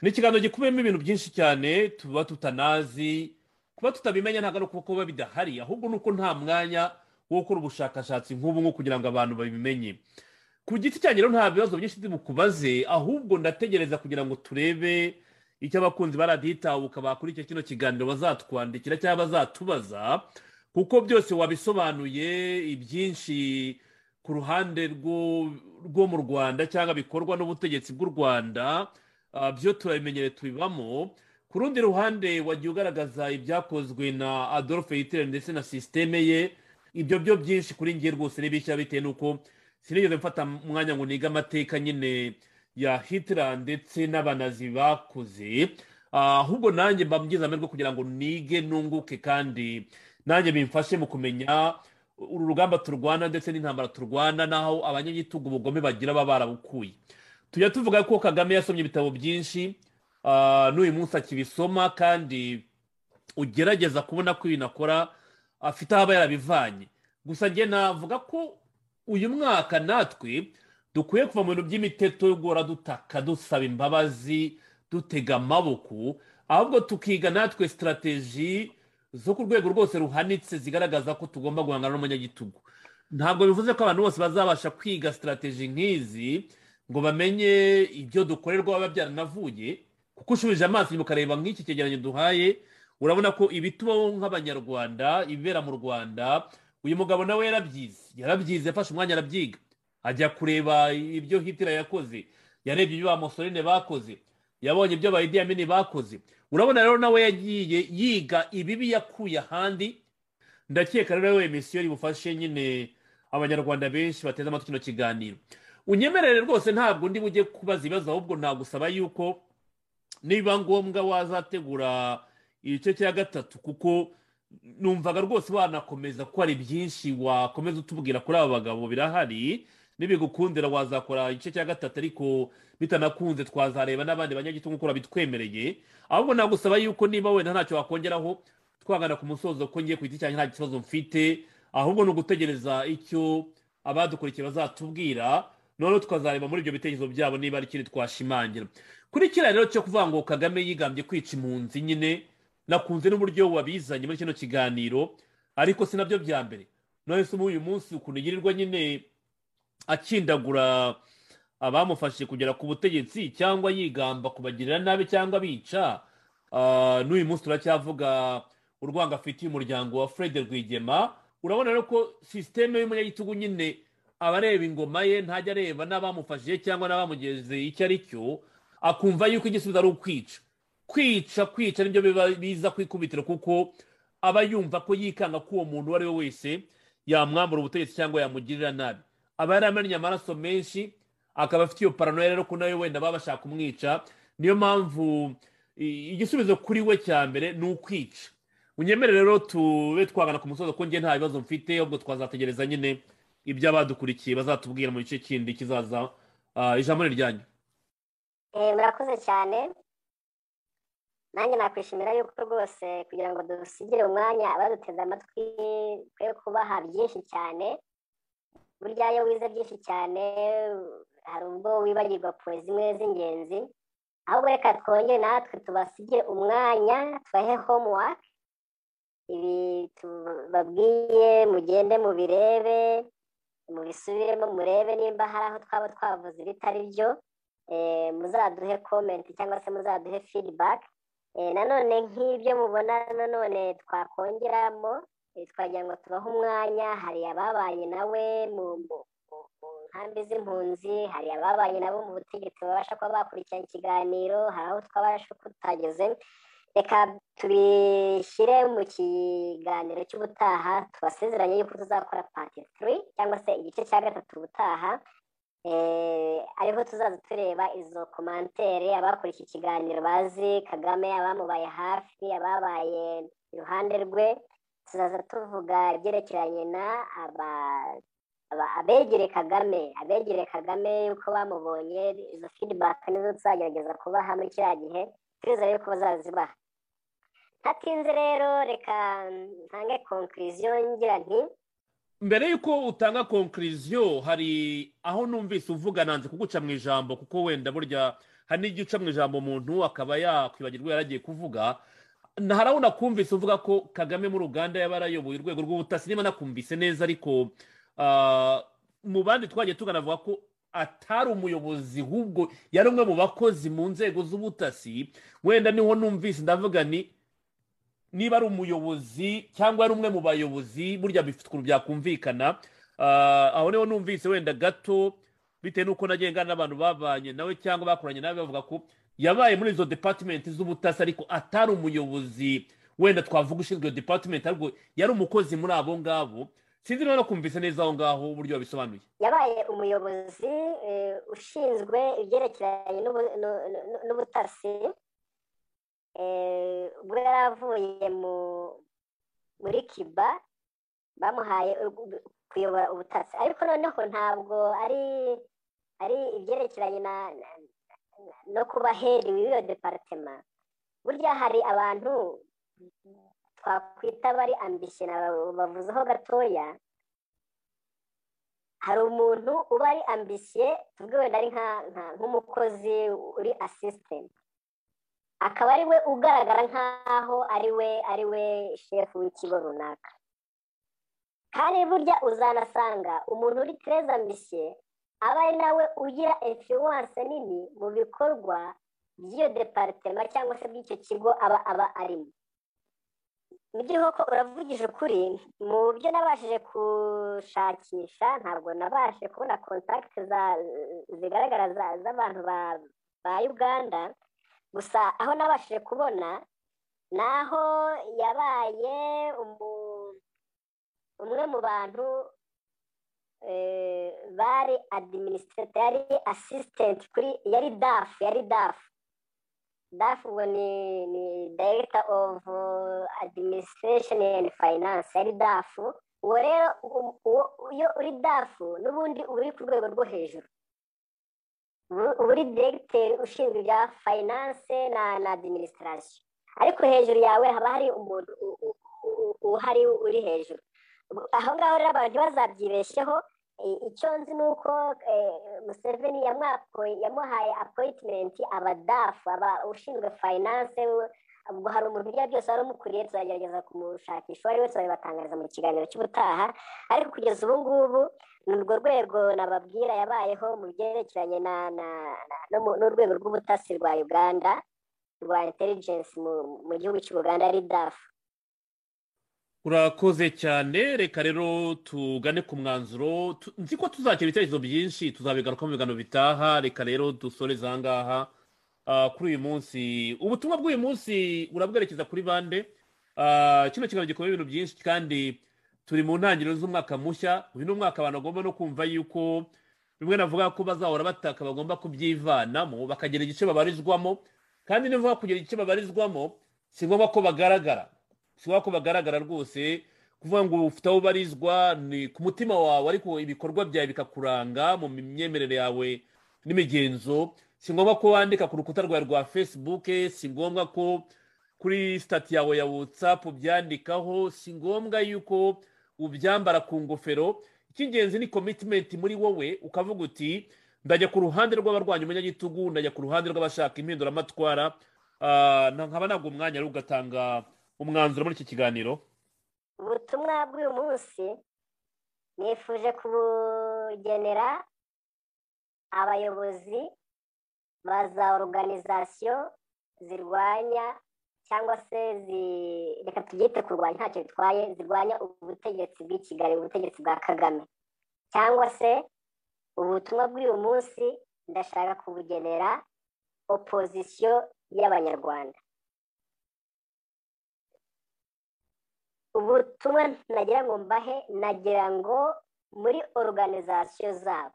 ni ikiganiro gikubiyemo ibintu byinshi cyane tuba tutanazi kuba tutabimenya ntabwo ari ukuba kuba bidahari ahubwo ni uko nta mwanya wo gukora ubushakashatsi nk'ubu nko kugira ngo abantu babimenye ku giti cyanjye rero nta bibazo byinshi bukubaze ahubwo ndategereza kugira ngo turebe icyo abakunzi ba radiyo itabuka bakora icyo kino kiganiro bazatwandikira cyangwa bazatubaza kuko byose wabisobanuye ibyinshi ku ruhande rwo mu rwanda cyangwa bikorwa n'ubutegetsi bw'u rwanda byo turabimenyere tubibamo ku rundi ruhande wajya ugaragaza ibyakozwe na adolphe hitler ndetse na sisiteme ye ibyo byo byinshi kuri ngiye rwose n'ibishya bitewe n'uko sinigeze mfata umwanya ngo nige amateka nyine ya hitler ndetse n'abanazi bakoze ahubwo nanjye mba mgize amahirwe kugira ngo nige nunguke kandi nanjye bimfashe mu kumenya uru rugamba turwana ndetse n'intambara turwana n'aho abanyagitugu ubugome bagira baba barabukuye tujya tuvuga ko kagame yasomye ibitabo byinshi n'uyu munsi akibisoma kandi ugerageza kubona ko ibintu akora afite aho aba yarabivanye gusa njye navuga ko uyu mwaka natwe dukwiye kuva mu bintu by'imiteto yo guhora dutaka dusaba imbabazi dutega amaboko ahubwo tukiga natwe sitarategi zo ku rwego rwose ruhanitse zigaragaza ko tugomba guhangana n'umunyagitugu ntabwo bivuze ko abantu bose bazabasha kwiga sitarategi nk'izi ngo bamenye ibyo dukorerwa baba byaranavuye kuko ushubije amaso inyuma ukareba nk'iki cyegeranyo duhaye urabona ko ibitubaho nk'abanyarwanda ibibera mu rwanda uyu mugabo nawe yarabyize yarabyize yafashe umwanya arabyiga ajya kureba ibyo hitler yakoze yarebye ibyo ba musorine bakoze yabonye ibyo ba idiyamini bakoze urabona rero nawe yagiye yiga ibibi yakuye ahandi ndakeka rero we misiyo bufashe nyine abanyarwanda benshi bateze amatwi kino kiganiro unyemerere rwose ntabwo ndi bujye kubaza ibibazo ahubwo nagusaba yuko niba ngombwa wazategura igice cya gatatu kuko numvaga rwose wanakomeza ko hari byinshi wakomeza utubwira kuri aba bagabo birahari n'ibigukundira wazakora igice cya gatatu ariko bitanakunze twazareba n'abandi banyagitugu nk'uko babitwemereye ahubwo nagusaba yuko niba wenda ntacyo wakongeraho twagana ku musozo ko ngiye ku giti cyanjye nta kibazo mfite ahubwo ni ugutegereza icyo abadukurikiye bazatubwira noneho tukazareba muri ibyo bitekerezo byabo niba ari ikindi twashimangira kuri kiriya rero cyo kuvuga ngo kagame yigambye kwica impunzi nyine nakunze n'uburyo wabizanye muri kino kiganiro ariko si nabyo bya mbere none se uyu munsi ukuntu yirirwa nyine akindagura abamufashije kugera ku butegetsi cyangwa yigamba kubagirira nabi cyangwa bica n'uyu munsi turacyavuga urwango afitiye umuryango wa fred rwigema urabona rero ko sisiteme y'umunyagitugu nyine abareba ingoma ye ntajya areba n'abamufashije cyangwa n'abamugeze icyo ari cyo akumva yuko igisubizo ari ukwica kwica kwica nibyo biza kwikubitira kuko aba yumva ko yikanga ko uwo muntu uwo ari we wese yamwambura ubutegetsi cyangwa yamugirira nabi aba yaramennye amaraso menshi akaba afite iyo paranoya rero ko nawe wenda baba bashaka kumwica niyo mpamvu igisubizo kuri we cya mbere ni ukwica unyemere rero tube twagana ku musozo ko ngiye nta bibazo mfite ahubwo twazategereza nyine ibyo abadukurikiye bazatubwira mu gice kindi kizaza ijambo ni ryanyu murakoze cyane nanjye nakwishimira yuko rwose kugira ngo dusigire umwanya abaduteze amatwi twe kubaha byinshi cyane burya iyo wize byinshi cyane hari ubwo wibagirwa po zimwe z'ingenzi ahubwo reka twongere natwe tubasigire umwanya tubahe homework ibi tubabwiye mugende mubirebe mubisubiremo murebe nimba hari aho twaba twavuze ibitari byo muzaduhe komenti cyangwa se muzaduhe feedback nanone nk'ibyo mubona nanone twakongeramo twagira ngo tubahe umwanya hari ababanye nawe mu nkambi z'impunzi hari ababanye nabo mu butegetsi babasha kuba bakurikirana ikiganiro hari aho twabasha kutageze reka tubishyire mu kiganiro cy'ubutaha tubasezeranye yuko tuzakora pati turi cyangwa se igice cya gatatu ubutaha ariho tuzaza tureba izo komantere abakurikiye ikiganiro bazi kagame abamubaye hafi ababaye iruhande rwe tuzaza tuvuga ibyerekeranye na abegereye kagame abegereye kagame yuko bamubonye izo fidibaka nizo tuzagerageza kubaha muri kiriya gihe twizere yuko bazazibaha ntatinze rero reka ntange konkuriziyo ngira nti mbere y'uko utanga konkuriziyo hari aho numvise uvuga nanze kuguca mu ijambo kuko wenda burya hari n'igihe uca mu ijambo umuntu akaba yakwibagirwa yaragiye kuvuga hari aho nakumvise uvuga ko kagame muri uganda yaba yarayoboye urwego rw'ubutasi niba nakumvise neza ariko mu bandi twagiye tuganavuga ko atari umuyobozi ahubwo yari umwe mu bakozi mu nzego z'ubutasi wenda niho numvise ndavuga ni niba ari umuyobozi cyangwa ari umwe mu bayobozi burya bifite ukuntu byakumvikana aho niho numvise wenda gato bitewe n'uko nagenga n'abantu babanye nawe cyangwa bakoranye nawe bavuga ko yabaye muri izo depatimenti z'ubutasi ariko atari umuyobozi wenda twavuga ushinzwe iyo depatimenti ariko yari umukozi muri abo ngabo sinzi niba nakumvise neza aho ngaho uburyo babisobanuye yabaye umuyobozi ushinzwe ibyerekeranye n'ubutasi ubwo yari avuye muri kiba bamuhaye kuyobora ubutasi ariko noneho ntabwo ari ari ibyerekeranye no kuba heri w'iyo deparitema burya hari abantu twakwita bari ambishyira bavuzeho gatoya hari umuntu uba ari ambisiye tuvuge wenda ari nk'umukozi uri asisitenti akaba ari we ugaragara nk'aho ari we ari we shefu w'ikigo runaka kandi burya uzanasanga umuntu uri tereza mbisiye aba ari nawe ugira influence nini mu bikorwa by'iyo deparitema cyangwa se by'icyo kigo aba aba arimo mu by'inkoko uravugije ukuri mu byo nabashije gushakisha ntabwo nabashe kubona kontakiti zigaragara z'abantu ba uganda gusa aho nabashije kubona ni aho yabaye umwe mu bantu bari adiminisitireti yari asisitenti kuri yari dafu yari dafu dafu ngo ni dayireta ofu adiminisitiresheni endi fayinanse yari dafu uwo rero iyo uri dafu n'ubundi uba uri ku rwego rwo hejuru uba uri diregiteri ushinzwe ibya fayinanse na adiminisitirasiyo ariko hejuru yawe haba hari umuntu uhari uri hejuru aho ngaho rero abantu ntibazabyibesheho icyo nzi ni uko museveni yamuhaye apoyitimenti abadafu ushinzwe fayinanse ubwo hari umuntu ibyo byose wari umukuriye tuzagerageza kumushakisha uwo ari we tuzabibatangariza mu kiganiro cy'ubutaha ariko kugeza ubu ngubu ni urwo rwego nababwira yabayeho mu byerekeranye n'urwego rw'ubutasi rwa uganda rwa intelligence mu gihugu cy'ubuganda ari dafu urakoze cyane reka rero tugane ku mwanzuro nzi ko tuzakira ibitekerezo byinshi tuzabigaruka mu biganiro bitaha reka rero dusoreze aha ngaha kuri uyu munsi ubutumwa bw'uyu munsi urabwerekeza kuri bande kino kiganiro gikomeye ibintu byinshi kandi turi mu ntangiriro z'umwaka mushya uyu ni umwaka abantu bagomba no kumva yuko bimwe navuga ko bazahora bataka bagomba kubyivanamo bakagira igice babarizwamo kandi niba kugira icyo babarizwamo si ngombwa ko bagaragara si ngombwa ko bagaragara rwose kuvuga ngo ufite aho ubarizwa ni ku mutima wawe ariko ibikorwa byawe bikakuranga mu myemerere yawe n'imigenzo si ngombwa ko wandika ku rukuta rwawe rwa fesibuke si ngombwa ko kuri sitati yawe ya watsapu byandikaho si ngombwa yuko ubyambara ku ngofero icy'ingenzi ni komitimenti muri wowe ukavuga uti ndajya ku ruhande rw'abarwanya umunyagitugu ndajya ku ruhande rw'abashaka impinduramatwara nkaba ntabwo umwanya ari ugatanga umwanzuro muri iki kiganiro ubutumwa bw'uyu munsi nifuje kubugenera abayobozi ba za oruganizasiyo zirwanya cyangwa se reka tubyite kurwanya ntacyo bitwaye zirwanya ubutegetsi bw'i kigali ubutegetsi bwa kagame cyangwa se ubutumwa bw'uyu munsi ndashaka kubugenera opozisiyo y'abanyarwanda ubutumwa nagira ngo mbahe nagira ngo muri oruganizasiyo zabo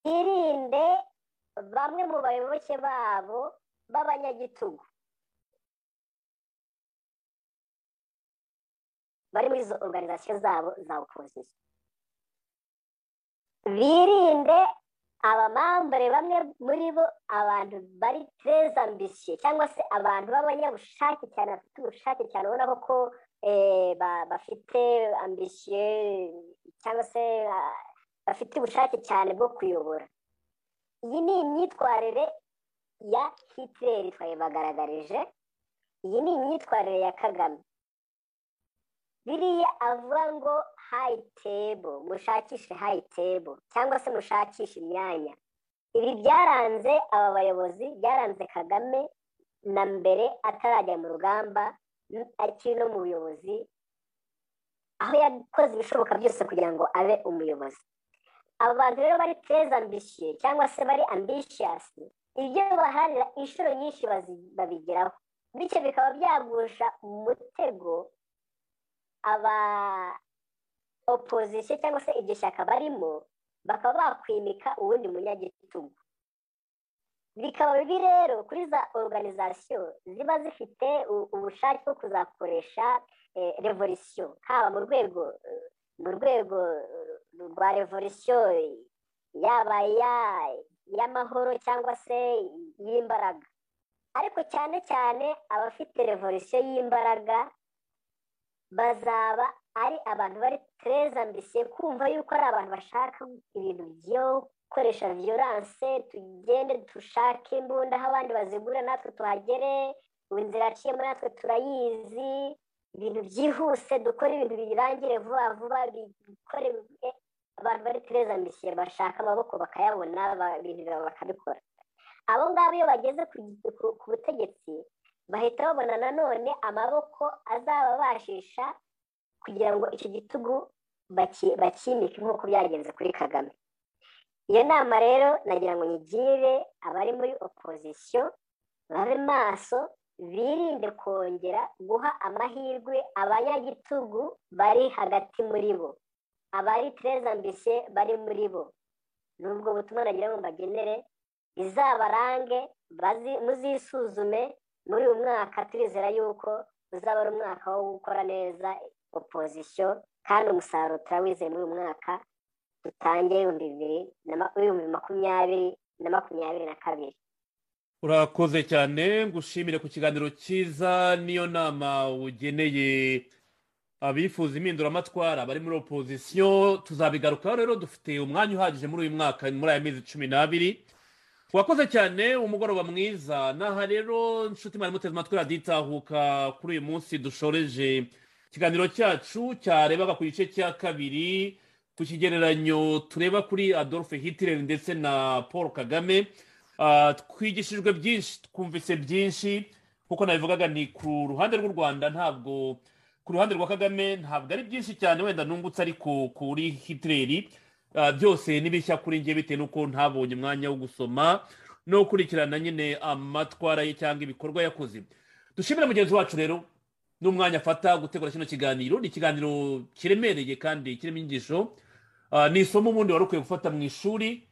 birinde bamwe mu bayoboke babo b'abanyagitugu bari muri izo oruganizasiyo zabo za opozisiyo birinde abamambure bamwe muri bo abantu bari tereza ambisiyo cyangwa se abantu b'abanyabushake cyane bafite ubushake cyane ubona ko bafite ambisiyo cyangwa se bafite ubushake cyane bwo kuyobora iyi ni imyitwarire ya hitleri twayibagaragarije iyi ni imyitwarire ya kagame biriya avuga ngo hayi tebo mushakishe hayi tebo cyangwa se mushakishe imyanya ibi byaranze aba bayobozi byaranze kagame na mbere atarajya mu rugamba akiri no mu buyobozi aho yakoze ibishoboka byose kugira ngo abe umuyobozi aba bantu rero bari tereza ambisiyo cyangwa se bari ambishiyasi ibyo baharira inshuro nyinshi babigeraho bityo bikaba byagusha umutego aba opozisiyo cyangwa se iryo shyaka barimo bakaba bakwimika uwundi munyagitugu bikaba bibi rero kuri za oruganizasiyo ziba zifite ubushake bwo kuzakoresha revolisiyo haba mu rwego mu rwego rwa revolisiyo yaba iy'amahoro cyangwa se iy'imbaraga ariko cyane cyane abafite revolisiyo y'imbaraga bazaba ari abantu bari tereza mbese kumva yuko ari abantu bashaka ibintu byo gukoresha viyoranse tugende dushake imbunda aho abandi bazigura natwe tuhagere inzira yaciyemo natwe turayizi ibintu byihuse dukora ibintu birangire vuba vuba bikore abantu bari tereza mbese bashaka amaboko bakayabona ibintu bakabikora abo ngabo iyo bageze ku butegetsi bahita babona nanone amaboko azababashisha kugira ngo icyo gitugu bakimike nk'uko byagenze kuri kagame iyo nama rero nagira ngo nyigire abari muri opozisiyo babe maso birinde kongera guha amahirwe abanyagitugu bari hagati muri bo abari tereza mbese bari muri bo ni ubwo butumwa nagira ngo mbagenere izabarange muzisuzume muri uyu mwaka turizera yuko uzaba ari umwaka wo gukora neza opozisiyo kandi umusaruro turawizeye muri uyu mwaka dutangire ibihumbi makumyabiri na makumyabiri na kabiri urakoze cyane ngushimire ku kiganiro cyiza niyo nama ugeneye abifuza impinduramatwara bari muri opozisiyo tuzabigarukaho rero dufite umwanya uhagije muri uyu mwaka muri aya mezi cumi n'abiri wakoze cyane umugoroba mwiza n'aha rero inshuti mwari muteze amatwi raditahuka kuri uyu munsi dushoreje ikiganiro cyacu cyarebaga ku gice cya kabiri ku kigereranyo tureba kuri adolphe hitler ndetse na paul kagame twigishijwe byinshi twumvise byinshi nk'uko nabivugaga ni ku ruhande rw'u rwanda ntabwo ku ruhande rwa kagame ntabwo ari byinshi cyane wenda nungutse ariko kuri hitler byose ni bishya kuri njye bitewe n'uko ntabonye umwanya wo gusoma no gukurikirana nyine amatwara ye cyangwa ibikorwa yakoze dushimira mugenzi wacu rero n'umwanya afata gutegura kino kiganiro ni ikiganiro kiremereye kandi kirimo inyigisho ni isomo ubundi wari ukwiye gufata mu ishuri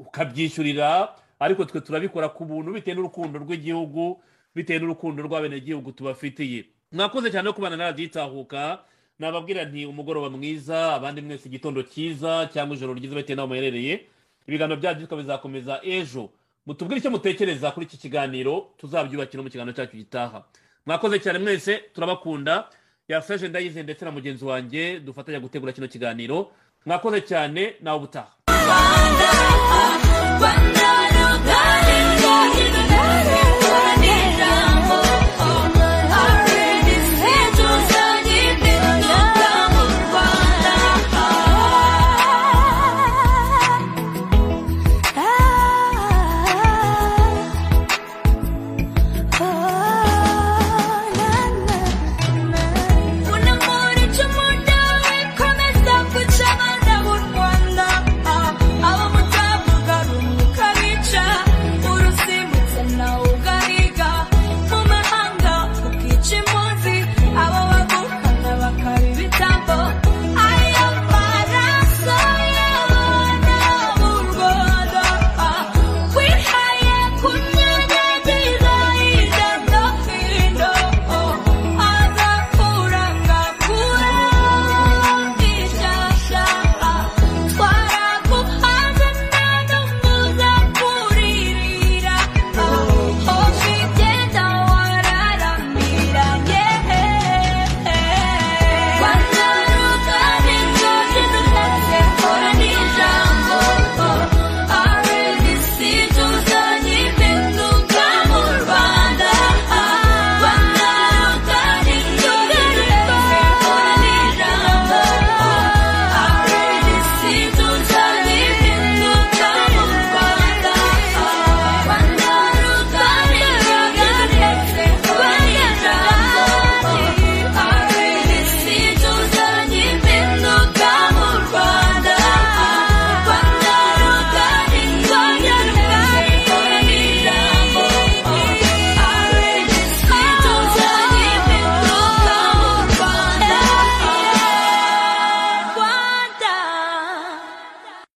ukabyishyurira ariko twe turabikora ku buntu bitewe n'urukundo rw'igihugu bitewe n'urukundo rw'abenegihugu tubafitiye mwakoze cyane no kubana naraditahuka nababwira nti umugoroba mwiza abandi mwese igitondo cyiza cyangwa ijoro ryiza bitewe n'aho muherereye ibiganiro byacu bizakomeza ejo mutubwire icyo mutekereza kuri iki kiganiro tuzabyubakira mu kiganiro cyacu gitaha mwakoze cyane mwese turabakunda yaseje ndayize ndetse na mugenzi wanjye dufatanya gutegura kino kiganiro mwakoze cyane nawe ubutaha